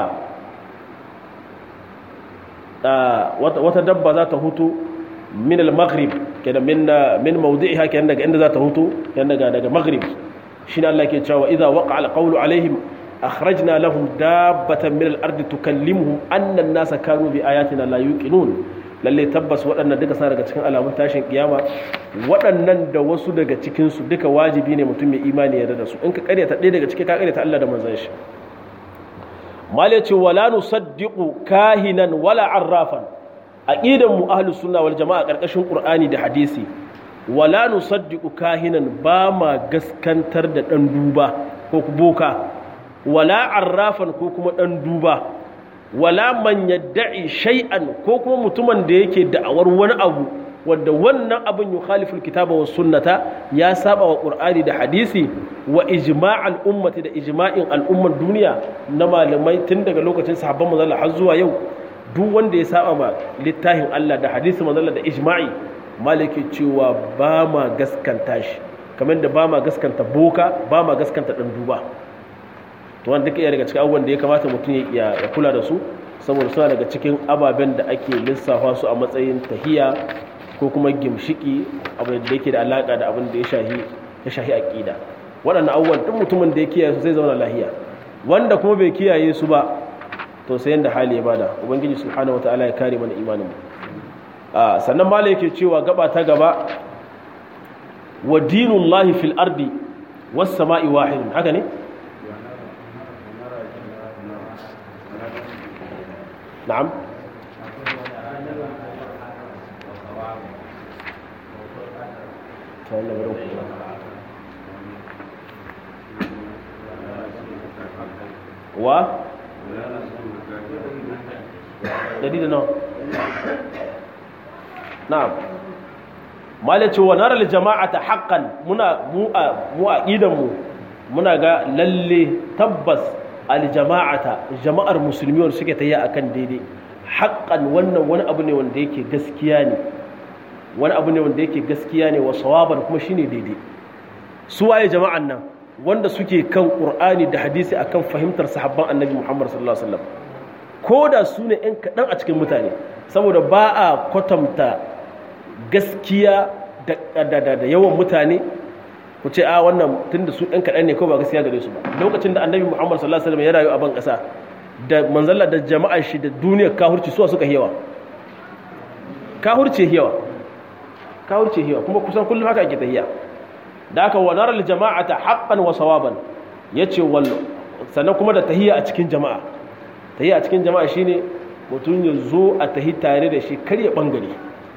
wata dabba za ta hutu min al-maghrib kenan min min mawdi'iha kenan daga inda za ta hutu kenan daga daga maghrib shine Allah ke cewa idza waqa al-qawlu alaihim akhrajna lahum dabbatan min al-ardi tukallimuhum anna an-nasa kanu bi ayatina la yuqinun lalle tabbas waɗannan duka sa daga cikin alamun tashin kiyama waɗannan da wasu daga cikin su duka wajibi ne mutum mai imani ya da su in ka karyata ɗaya daga cikin ka karyata Allah da manzon shi mala ce wala nusaddiqu kahinan wala arrafan aqidan mu ahlus sunna wal jamaa karkashin qur'ani da hadisi wala nusaddiqu kahinan ba ma gaskantar da dan duba ko boka wala arrafan ko kuma dan duba wala man yadda'i shay'an ko kuma mutumin da yake da'awar wani abu wanda wannan abin yukhaliful kitaba was sunnata ya saba wa qur'ani da hadisi wa ijma'al ummati da ijma'in al'ummar duniya na malamai tun daga lokacin sahabban manzon har zuwa yau duk wanda ya saba ma littafin Allah da hadisi manzon da ijma'i malaki cewa ba ma gaskanta shi kamar da ba ma gaskanta boka ba ma gaskanta dan duba to wanda duka iya daga cikin abubuwan da ya kamata mutum ya kula da su saboda suna daga cikin ababen da ake lissafa su a matsayin tahiya ko kuma gimshiki abin da yake da alaka da abin da ya shahi ya shahi aqida waɗannan abubuwan duk mutumin da ya kiyaye su zai zauna lahiya wanda kuma bai kiyaye su ba to sai yanda hali ya bada ubangiji subhanahu wataala ya kare mana imanin mu a sannan mala yake cewa gaba ta gaba wa dinullahi fil ardi was sama'i wahidun haka ne na'am wa dari da nawa na'am malace wa nara jama'ata haqqan muna mu a mu a mu muna ga lalle tabbas aljama'ata jama'ar musulmi wanda suke ta yi akan daidai haqqan wannan wani abu ne wanda yake gaskiya ne wani abu ne wanda yake gaskiya ne wa sawaban kuma shine daidai su waye jama'an nan wanda suke kan qur'ani da hadisi akan fahimtar sahabban annabi muhammad sallallahu alaihi wasallam ko da su ne yan kaɗan a cikin mutane saboda ba a kwatanta gaskiya da yawan mutane ku ce a wannan tunda su ɗan kaɗan ne ko ba gaskiya gare su ba lokacin da annabi muhammad sallallahu alaihi wasallam ya rayu a ban ƙasa da manzalla da jama'ar shi da duniyar kahurci suwa suka yawa kahurci yawa kawurce hiya kuma kusan kullum haka ake tahiya da aka wa naral jama'ata haqqan wa sawaban yace wal sannan kuma da tahiya a cikin jama'a tahiya a cikin jama'a shine mutum ya zo a tahi tare da shi kar ya bangare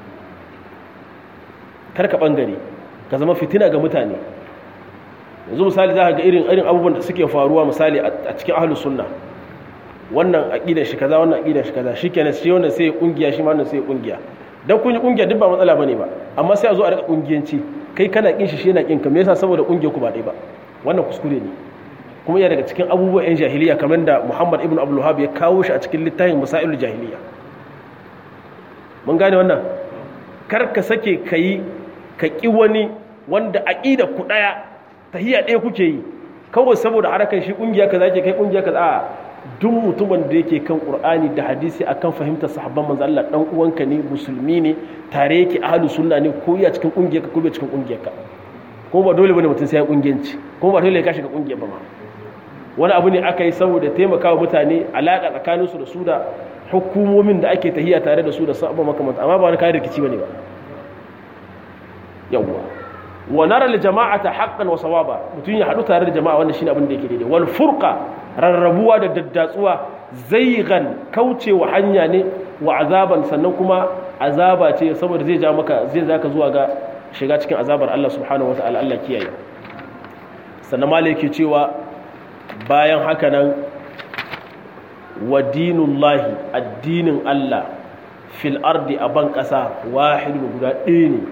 kar ka bangare ka zama fitina ga mutane yanzu misali za ka ga irin irin abubuwan da suke faruwa misali a cikin ahlus sunna wannan aqidar shi kaza wannan aqidar shi kaza shikenan shi wannan sai ya kungiya shi ma wannan sai ya kungiya dan kun yi kungiya duk ba matsala bane ba amma sai a zo a rika kungiyanci kai kana kin shi shi yana kin ka me yasa saboda kungiyar ku ba dai ba wannan kuskure ne kuma iya daga cikin abubuwan yan jahiliya kamar da Muhammad ibn Abdul Wahhab ya kawo shi a cikin littafin Masailul Jahiliya mun gane wannan kar ka sake kai ka ki wani wanda aqida ku daya tahiyya ɗaya kuke yi kawai saboda harakan shi kungiya kaza ke kai kungiya kaza a duk mutumin da yake kan qur'ani da hadisi akan fahimtar sahabban manzo Allah dan uwanka ne musulmi ne tare yake ahlus sunna ne ko ya cikin kungiyar ka ko bai cikin kungiyar ka ko ba dole bane mutum sai ya kungiyanci ko ba dole ya kashi ga kungiyar ba ma wani abu ne aka yi saboda taimakawa mutane alaka tsakanin su da su da hukumomin da ake tahiya tare da su da sabon makamanta amma ba wani kayan rikici bane ba yawwa wa nara li jama'ata haqqan wa sawaba mutun ya hadu tare da jama'a wannan shine abin da yake daidai wal furqa rarrabuwa da daddatsuwa zaigan kaucewa hanya ne wa azaban sannan kuma azaba ce saboda zai ja maka zai zaka zuwa ga shiga cikin azabar Allah subhanahu wataala Allah kiyaye sannan malai yake cewa bayan haka nan wa dinullahi addinin Allah fil ardi a ban kasa wahidun guda ɗaya ne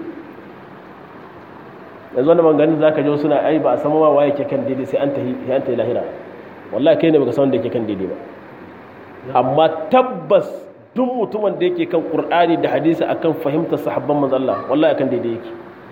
yanzu wanda maganin za ka ji suna ai ba a sama ma waye ke kan daidai sai an ta yi lahira wallahi kai ne baka san wanda yake kan daidai ba amma tabbas duk mutumin da yake kan qur'ani da hadisi akan fahimtar sahabban manzo Allah wallahi akan daidai yake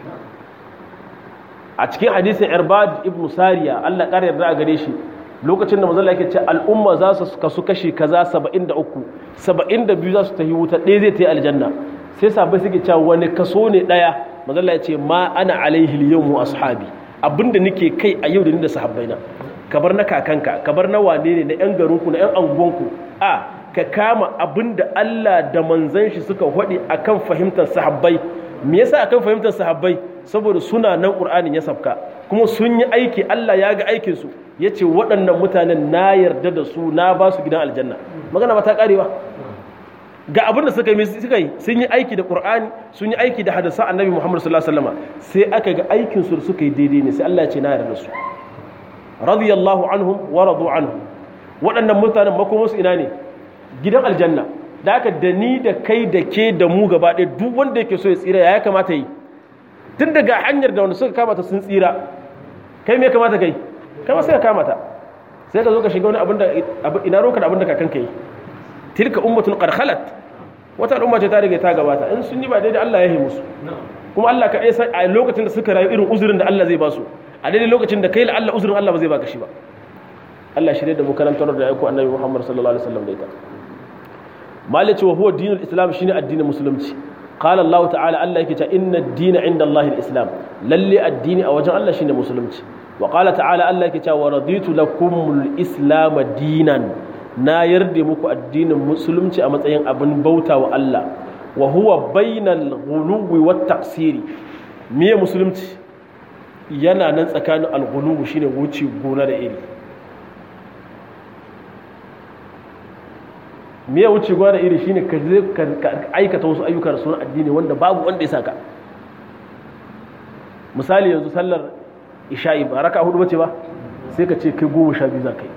a cikin hadisin irbad ibn sariya Allah ƙara yarda a gare shi lokacin da manzo Allah yake ce al'umma za su kasu kashi kaza 73 72 za su tafi wuta ɗaya zai ta yi aljanna sai sabai suke cewa wani kaso ne ɗaya mazalla ya ce ma ana alaihi yau mu ashabi abinda nake kai a yau da ni da sahabbaina kabar na kakanka kabar na wane ne na yan garinku na yan anguwanku a ka kama abinda Allah da manzan shi suka hwadi akan fahimtar sahabbai me yasa akan fahimtar sahabbai saboda suna nan qur'anin ya sabka kuma sun yi aiki Allah ya ga aikin su yace waɗannan mutanen na yarda da su na ba su gidan aljanna magana ba ta karewa ga abin da suka yi suka yi sun yi aiki da qur'ani sun yi aiki da hadisan annabi muhammad sallallahu alaihi wasallam sai aka ga aikin su suka yi daidai ne sai Allah ya ce na yarda su radiyallahu anhum wa radu anhu waɗannan mutanen makomar su ina ne gidan aljanna da haka da ni da kai da ke da mu gaba ɗaya duk wanda yake so ya tsira ya kamata yi tun daga hanyar da wanda suka kamata sun tsira kai me kamata kai kai ma sai ka kamata sai ka zo ka shiga wani abin da ina roka da abin da kakanka yi tilka ummatun qad khalat wata al'umma ce ta riga ta gabata in sun yi ba daidai Allah ya yi musu kuma Allah ka sai a lokacin da suka rayu irin uzurin da Allah zai ba su a daidai lokacin da kai la Allah uzurin Allah ba zai baka shi ba Allah shirye da mu karantar da aiko annabi Muhammad sallallahu alaihi wasallam da ita malice wa huwa dinul islam shine addinin musulunci qala Allah ta'ala Allah yake cewa inna ad-dina 'inda Allah al-islam lalle addini a wajen Allah shine musulunci wa qala ta'ala Allah yake cewa wa raditu lakumul islam dinan na yarda muku addinin musulunci a matsayin abin bauta wa Allah wa huwa bainal ghuluwi wat taqsiri miye musulunci yana nan tsakanin al-ghuluwi shine wuce gona da iri miye wuce gona da iri shine ka je ka aikata wasu ayyuka da sunan addini wanda babu wanda ya saka misali yanzu sallar isha'i ba raka hudu bace ba sai ka ce kai goma sha biyu za ka yi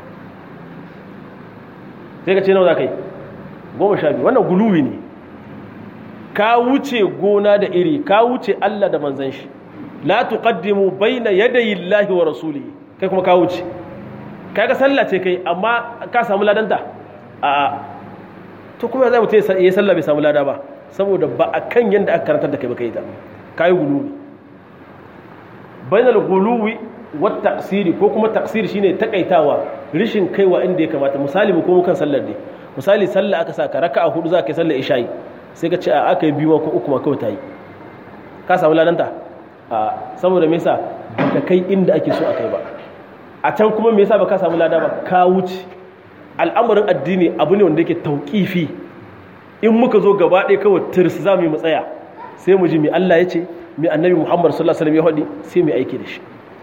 sai ka ce nawa za ka yi goma sha biyu wannan guluwi ne ka wuce gona da iri ka wuce Allah da manzan shi la tuqaddimu baina yadayi Allahi wa rasulihi kai kuma ka wuce kai ga sallah ce kai amma ka samu ladanta a to kuma zai mutum ya sallah bai samu lada ba saboda ba a kan yadda aka karantar da kai ba kai ta kayi guluwi bainal guluwi wa taqsiri ko kuma taqsiri shine takaitawa rishin kaiwa inda ya kamata misali mu komo kan sallar ne misali sallah aka saka raka'a hudu za ka yi sallar isha'i sai ka ce a aka yi biyu ko uku ma kawai ta yi ka samu ladanta a saboda me yasa baka kai inda ake so a kai ba a can kuma me yasa baka samu lada ba ka wuce al'amarin addini abu ne wanda yake tauƙifi in muka zo gaba ɗaya kawai tirs za mu yi matsaya sai mu ji mai Allah ya ce mai annabi muhammad sallallahu alaihi wasallam ya faɗi sai mai aiki da shi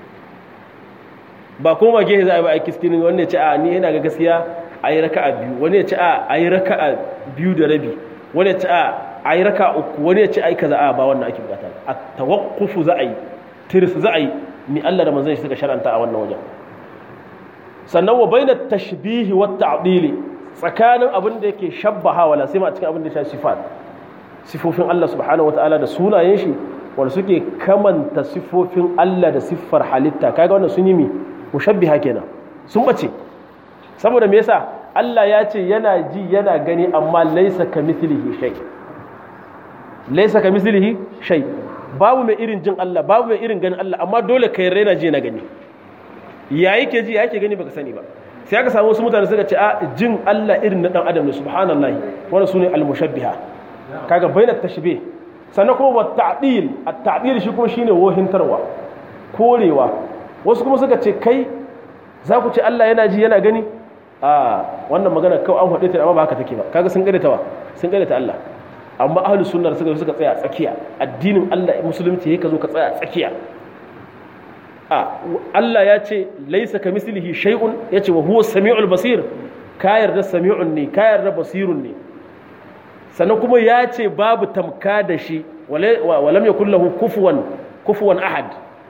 ba koma gehe za a yi ba aiki cikin wani ya ce a ni yana ga gaskiya a yi raka'a biyu wani ya ce a a yi raka'a biyu da rabi wani ya ce a a yi raka'a uku wani ya ce a yi kaza a ba wannan ake bukata a tawakkufu za a yi tiris za a yi mi Allah da manzon shi suka sharanta a wannan wajen sannan wa bainat tashbihi wa ta'dili tsakanin abin da yake shabbaha wala sai ma a cikin abin da ya shafi sifat sifofin Allah subhanahu wataala da sunayen shi wanda suke kamanta sifofin Allah da siffar halitta kaga wannan sun yi mi mushabbiha kenan sun bace saboda me yasa Allah ya ce yana ji yana gani amma laisa kamithlihi shay laisa kamithlihi shay babu mai irin jin Allah babu mai irin ganin Allah amma dole kai raina ji na gani ya yake ji ya yake gani baka sani ba sai aka samu wasu mutane suka ce a jin Allah irin na dan adam ne subhanallahi wannan sune al-mushabbiha kaga bainat tashbih sannan kuma wat ta'dil at-ta'dil shi kuma shine wohintarwa korewa wasu kuma suka ce kai za ku ce Allah yana ji yana gani a wannan magana kawai an faɗe ta amma ba haka take ba kaga sun ta wa sun ta Allah amma ahlus sunna suka suka tsaya a tsakiya addinin Allah musulunci yake zo ka tsaya a tsakiya a Allah ya ce laisa ka mislihi shay'un yace wa huwa samiul basir ka yarda sami'un ne ka yarda basirun ne sannan kuma ya ce babu tamka da shi walam yakul lahu kufuwan kufuwan ahad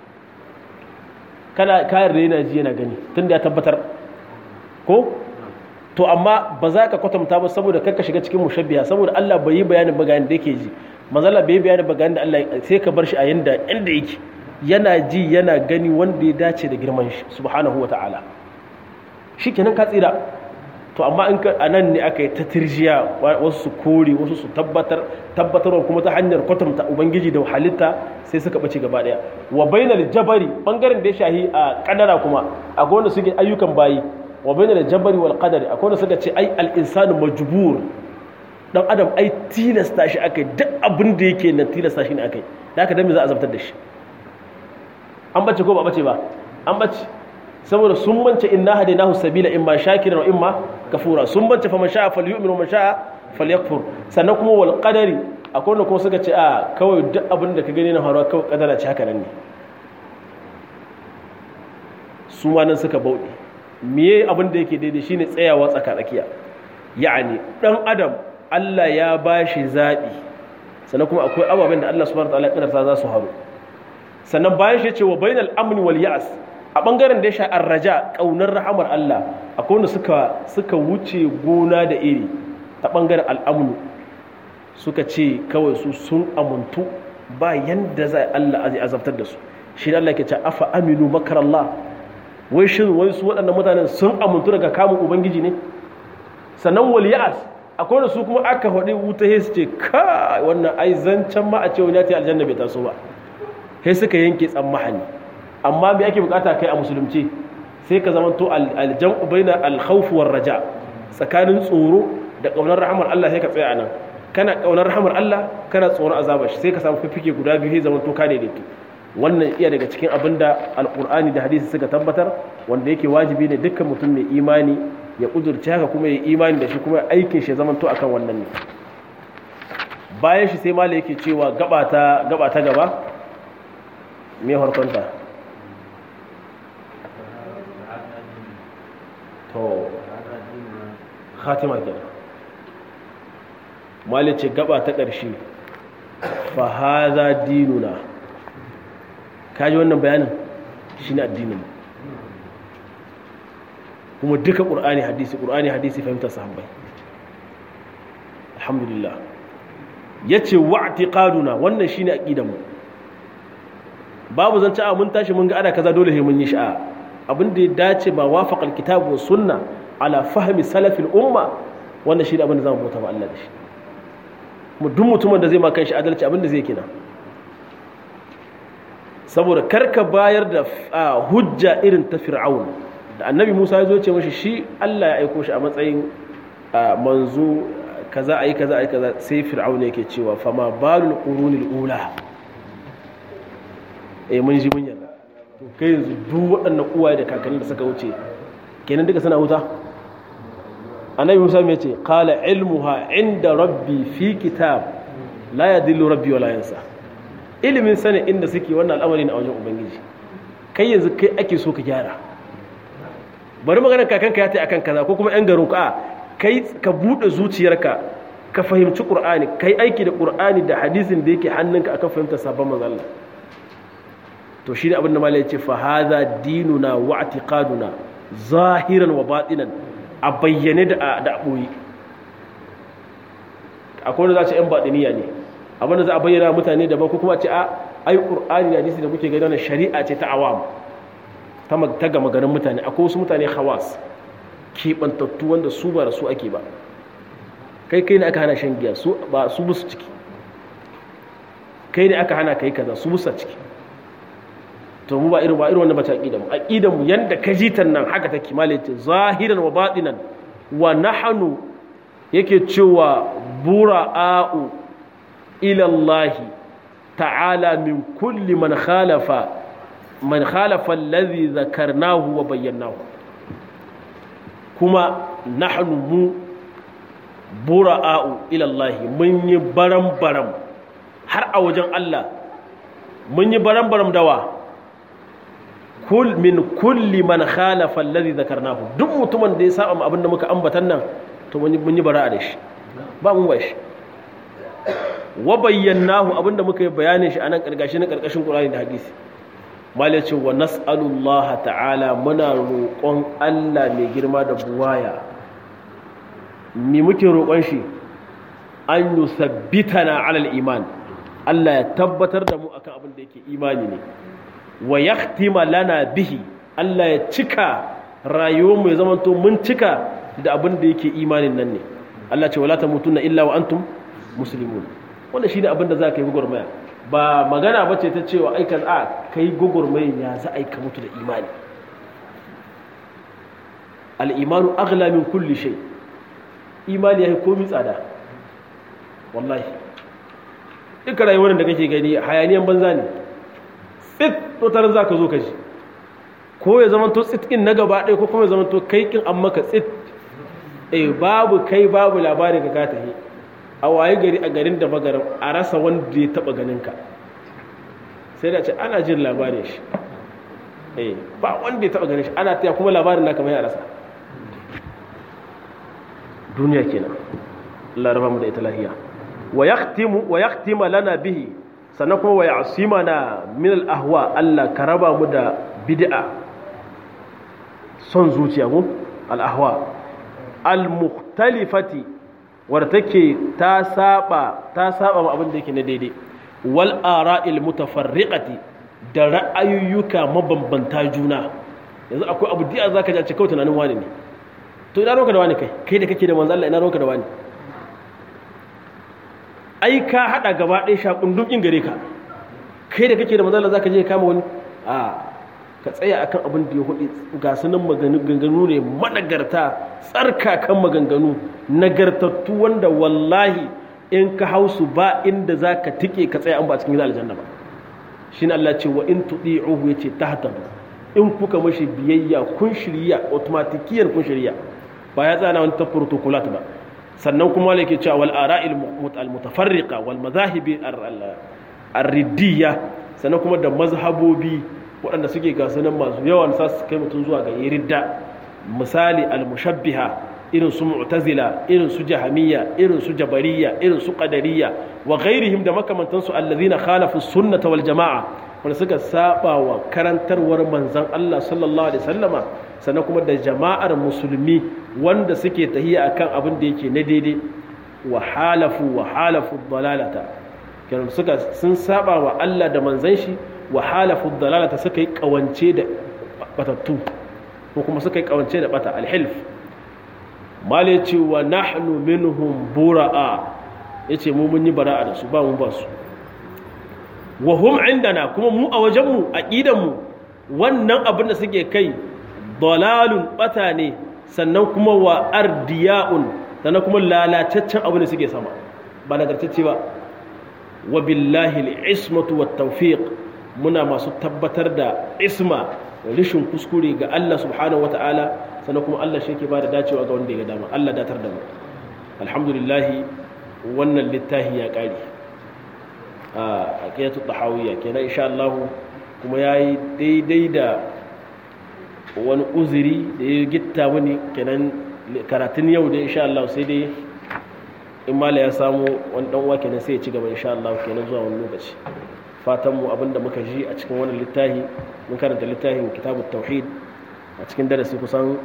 kana ka yarda yana ji yana gani tunda ya tabbatar ko to amma ba za ka kwatanta ba saboda kakka shiga cikin mushabbiha saboda Allah bai yi bayanin bayanin da yake ji manzala bai yi bayanin bayanin da Allah sai ka bar shi a yanda inda yake yana ji yana gani wanda ya dace da girman shi subhanahu wa ta'ala shi kenan ka tsira to amma in ka a nan ne aka yi ta tirjiya wasu su kore wasu su tabbatar tabbatarwa kuma ta hanyar kwatanta ubangiji da halitta sai suka bace gaba daya wa bainal jabari bangaren da ya shahi a kadara kuma akwai wanda suke ayyukan bayi wa bainal jabari wal qadari akwai wanda suka ce ai al insanu majbur dan adam ai tilasta shi akai duk abin da yake na tilasta shi ne akai da haka dan me za a zabtar da shi an bace ko ba bace ba an bace saboda sun mance inna hadainahu sabila imma shakiran wa imma kafura sun mance fa man sha'a falyu'min wa man sha'a falyakfur sannan kuma wal qadari akwai wanda kuma suka ce a kawai duk abin da ka gani na faruwa kawai kadara ce haka nan ne su ma nan suka bauɗe miye abin da yake daidai shine tsayawa tsaka tsakiya ya'ani dan adam Allah ya bashi zabi sannan kuma akwai ababen da Allah subhanahu wa ta'ala ya kadarta za su haru sannan bayan shi ce wa bainal amni wal ya'as a bangaren da ya sha arraja kaunar rahamar Allah akwai wanda suka suka wuce gona da iri ta bangaren al'amnu suka ce kawai su sun amuntu ba yanda za Allah zai azabtar da su shi da Allah ke ce afa aminu makar Allah wai shin wai su waɗannan mutanen sun amuntu daga kamun ubangiji ne sannan wal ya'as akwai wanda su kuma aka faɗi wuta sai su ce ka wannan ai zancen ma a ce wani ya ta aljanna bai taso ba sai suka yanke tsammahani amma me ake bukata kai a musulunci sai ka zama to aljam'u baina alkhawf war raja tsakanin tsoro da kaunar rahmar Allah sai ka tsaya anan kana kaunar rahmar Allah kana tsoron azabar shi sai ka samu fifike guda biyu sai zama to ka daidaito wannan iya daga cikin abin da alqur'ani da hadisi suka tabbatar wanda yake wajibi ne dukkan mutum mai imani ya kudurce haka kuma ya imani da shi kuma aikin shi zama to akan wannan ne bayan shi sai malai yake cewa gaba ta gaba ta gaba me harkonta to khatima kenan mali ce gaba ta ƙarshe fa haza dinuna kaji wannan bayanin shine addinin kuma duka ƙur'ani hadisi ƙur'ani hadisi fahimtar sahabbai alhamdulillah yace wa'tiqaduna wannan shine aqidan mu babu zance a mun tashi mun ga ana kaza dole sai mun yi sha'a abin da ya dace ba wafaqal kitabu was sunna ala fahmi salafil umma wannan shi da abin da zamu bauta ma Allah da shi mu duk mutumin da zai ma kanshi adalci abin da zai kina saboda karka bayar da hujja irin ta fir'aun da annabi Musa ya zo ce mashi shi Allah ya aiko shi a matsayin manzo kaza ayi kaza ayi kaza sai fir'aun yake cewa fama balul qurunil ula eh mun ji mun yarda to kai yanzu duk waɗannan uwaye da kakanni da suka wuce kenan duka suna huta annabi musa mai ce qala ilmuha inda rabbi fi kitab la yadillu rabbi wala yansa ilimin sanin inda suke wannan al'amari na wajen ubangiji kai yanzu kai ake so ka gyara bari maganar kakanka ya ta akan kaza ko kuma yan garin ka kai ka bude zuciyarka ka fahimci qur'ani kai aiki da qur'ani da hadisin da yake hannunka akan fahimtar sabon manzo Allah to shi ne abin da malai ya ce fa hadha dinuna wa i'tiqaduna zahiran wa batinan a bayyane da da boye akwai wanda za ce yan batiniya ne abin da za a bayyana mutane daban ko kuma ce a ai qur'ani da hadisi da kuke gani wannan shari'a ce ta awam ta ta gama garin mutane akwai wasu mutane hawas keɓantattu wanda su ba da su ake ba kai kai ne aka hana shan giya su ba su busu ciki kai ne aka hana kai kaza su busa ciki to mu ba irin ba irin wannan bace aqida mu aqida mu yanda ka ji nan haka take malaiti zahiran wa batinan wa nahnu yake cewa bura'u ila Allah ta'ala min kulli man khalafa man khalafa alladhi dhakarnahu wa bayyanahu kuma nahnu mu bura'u ila Allah mun yi baram baram har a wajen Allah mun yi baram baram dawa kul min kulli man khalafa alladhi dhakarnahu duk mutumin da ya saba abin da muka ambatan nan to mun yi bara'a da shi ba mun ba shi wa bayyanahu abinda muka yi bayanin shi anan karkashi na karkashin Qur'ani da hadisi malai ce wa nas'alullah ta'ala muna roƙon Allah mai girma da buwaya me muke roƙon shi an yusabbitana alal iman Allah ya tabbatar da mu akan abin da yake imani ne wa yahtima lana bihi Allah ya cika rayuwar mu ya zamanto mun cika da abin da yake imanin nan ne Allah ce wala tamutunna illa wa antum muslimun wannan shine abin da za ka yi gugurmaya ba magana ba ce ta cewa ai kan a kai gugurmayin ya za a yi ka mutu da imani al-imanu aghla min kulli shay imani ya komi tsada wallahi duka rayuwar da kake gani hayaniyan banza ne tsit to tarar za ka zo ka ji ko ya zama to tsit in na gaba ɗaya ko kuma ya zama to kai kin an maka tsit eh babu kai babu labarin ka ka tafi a waye gari a garin da magaram a rasa wanda ya taba ganin ka sai da ce ana jin labarin shi eh ba wanda ya taba ganin shi ana taya kuma labarin naka mai a rasa duniya kenan Allah raba mu da ita lahiya wa yaqtimu wa yaqtima lana bihi sannan kuma wa ya'simana min al-ahwa Allah ka raba mu da bid'a son zuciya ko al-ahwa al-mukhtalifati wadda take ta saba ta saba ma abin da yake na daidai wal ara'il mutafarriqati da ra'ayoyuka mabambanta juna yanzu akwai abu da zaka ji a cikin tunanin wani ne to ina ronka da wani kai kai da kake da manzo Allah ina ronka da wani ai ka hada gaba ɗaya shakundun in gare ka kai da kake da manzo Allah zaka je kama wani a ka tsaya akan abin da ya hudu ga sunan maganganu ne managarta tsarkakan maganganu nagartattu wanda wallahi in ka hausu ba inda za ka tike ka tsaya an ba cikin aljanna ba shi Allah ce wa in tuɗi'uhu ya ce tahtadu in kuka mashi biyayya kun shirya automatikiyan kun shirya ba ya tsana wani ta protocolat ba sannan kuma yake cewa wal ara'il mutafarriqa wal mazahibi ar-riddiyya sannan kuma da mazhabobi waɗanda suke gasanin masu yawan sa su kai mutum zuwa ga ridda misali al-mushabbiha irin su mu'tazila irin su jahamiyya irin su jabariyya irin su qadariyya wa ghairihim da makamantan su allazina khalafu sunnata wal jama'a wanda suka saba wa karantarwar manzon Allah sallallahu alaihi wasallama sannan kuma da jama'ar musulmi wanda suke tahiya akan abin da yake na daidai wa halafu wa halafu dalalata kenan suka sun saba wa Allah da manzon shi wa halafu dalalata suka yi kawance da batattu ko kuma suka yi kawance da bata alhilf mal ya ce wa nahnu minhum bura'a ya ce mu mun yi bara'a da su ba mun ba su wa hum indana kuma mu a wajenmu aqidanmu wannan abin da suke kai dalalun bata ne sannan kuma wa ardiya'un sannan kuma lalataccen abin da suke sama ba nagartacce ba wa billahi al-ismatu wat tawfiq muna masu tabbatar da isma rishin kuskure ga Allah subhanahu wa ta'ala sannan kuma Allah shi ke ba da dacewa ga wanda ya dama Allah datar da mu alhamdulillah wannan littafi ya ƙari a aqidatu tahawiyya kenan insha Allah kuma yayi daidai da wani uzuri da ya gitta mini kenan karatun yau da insha Allah sai dai in mala ya samu wani dan uwa kenan sai ya ci gaba insha Allah kenan zuwa wani lokaci fatan mu abinda muka ji a cikin wannan littafi mun karanta littafin kitabut tauhid a cikin darasi kusan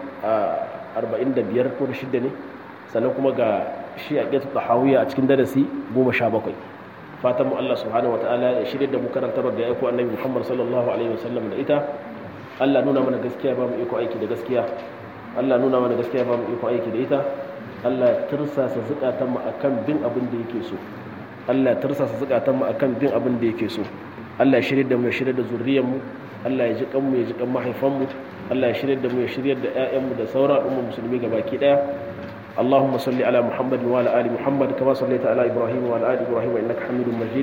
45 ko 6 ne sannan kuma ga shi a ƙetu tahawiyya a cikin darasi 17 fatan mu Allah subhanahu wataala ya shirye da mu karanta ga aiko annabi Muhammad sallallahu alaihi wasallam da ita Allah nuna mana gaskiya ba mu iko aiki da gaskiya Allah nuna mana gaskiya ba mu iko aiki da ita Allah tursasa zukatan mu akan bin abin da yake so Allah tursasa zukatan mu akan bin abin da yake so Allah ya shirye da mu ya shirye da zuriyar mu Allah ya ji kan mu ya ji kan mahaifan mu Allah ya shirye da mu ya shirye da ƴaƴan mu da sauran al'ummar musulmi gabaki daya اللهم صل على محمد وعلى ال محمد كما صليت على ابراهيم وعلى ال ابراهيم انك حميد مجيد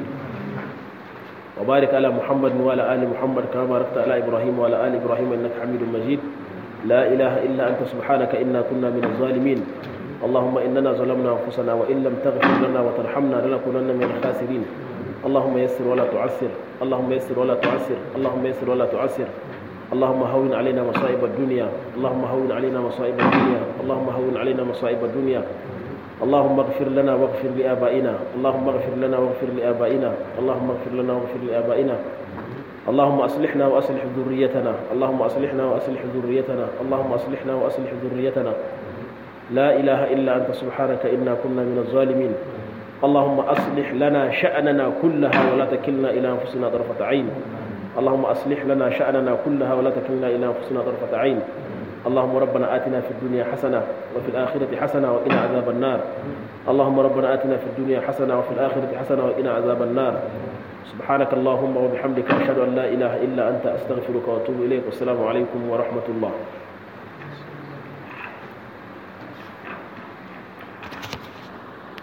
وبارك على محمد وعلى ال محمد كما باركت على ابراهيم وعلى ال ابراهيم انك حميد مجيد لا اله الا انت سبحانك انا كنا من الظالمين اللهم اننا ظلمنا انفسنا وان لم تغفر لنا وترحمنا لنكونن من الخاسرين اللهم يسر ولا تعسر اللهم يسر ولا تعسر اللهم يسر ولا تعسر اللهم هون علينا مصائب الدنيا اللهم هون علينا مصائب الدنيا اللهم هون علينا مصائب الدنيا اللهم اغفر لنا واغفر لآبائنا اللهم اغفر لنا واغفر لآبائنا اللهم اغفر لنا واغفر لآبائنا اللهم أصلحنا وأصلح ذريتنا اللهم أصلحنا وأصلح ذريتنا اللهم أصلحنا وأصلح ذريتنا لا إله إلا أنت سبحانك إنا كنا من الظالمين اللهم أصلح لنا شأننا كلها ولا تكلنا إلى أنفسنا طرفة عين اللهم أصلح لنا شأننا كلها ولا تكلنا إلى أنفسنا طرفة عين اللهم ربنا آتنا في الدنيا حسنة وفي الآخرة حسنة وقنا عذاب النار اللهم ربنا آتنا في الدنيا حسنة وفي الآخرة حسنة وقنا عذاب النار سبحانك اللهم وبحمدك أشهد أن لا إله إلا أنت أستغفرك وأتوب إليك والسلام عليكم ورحمة الله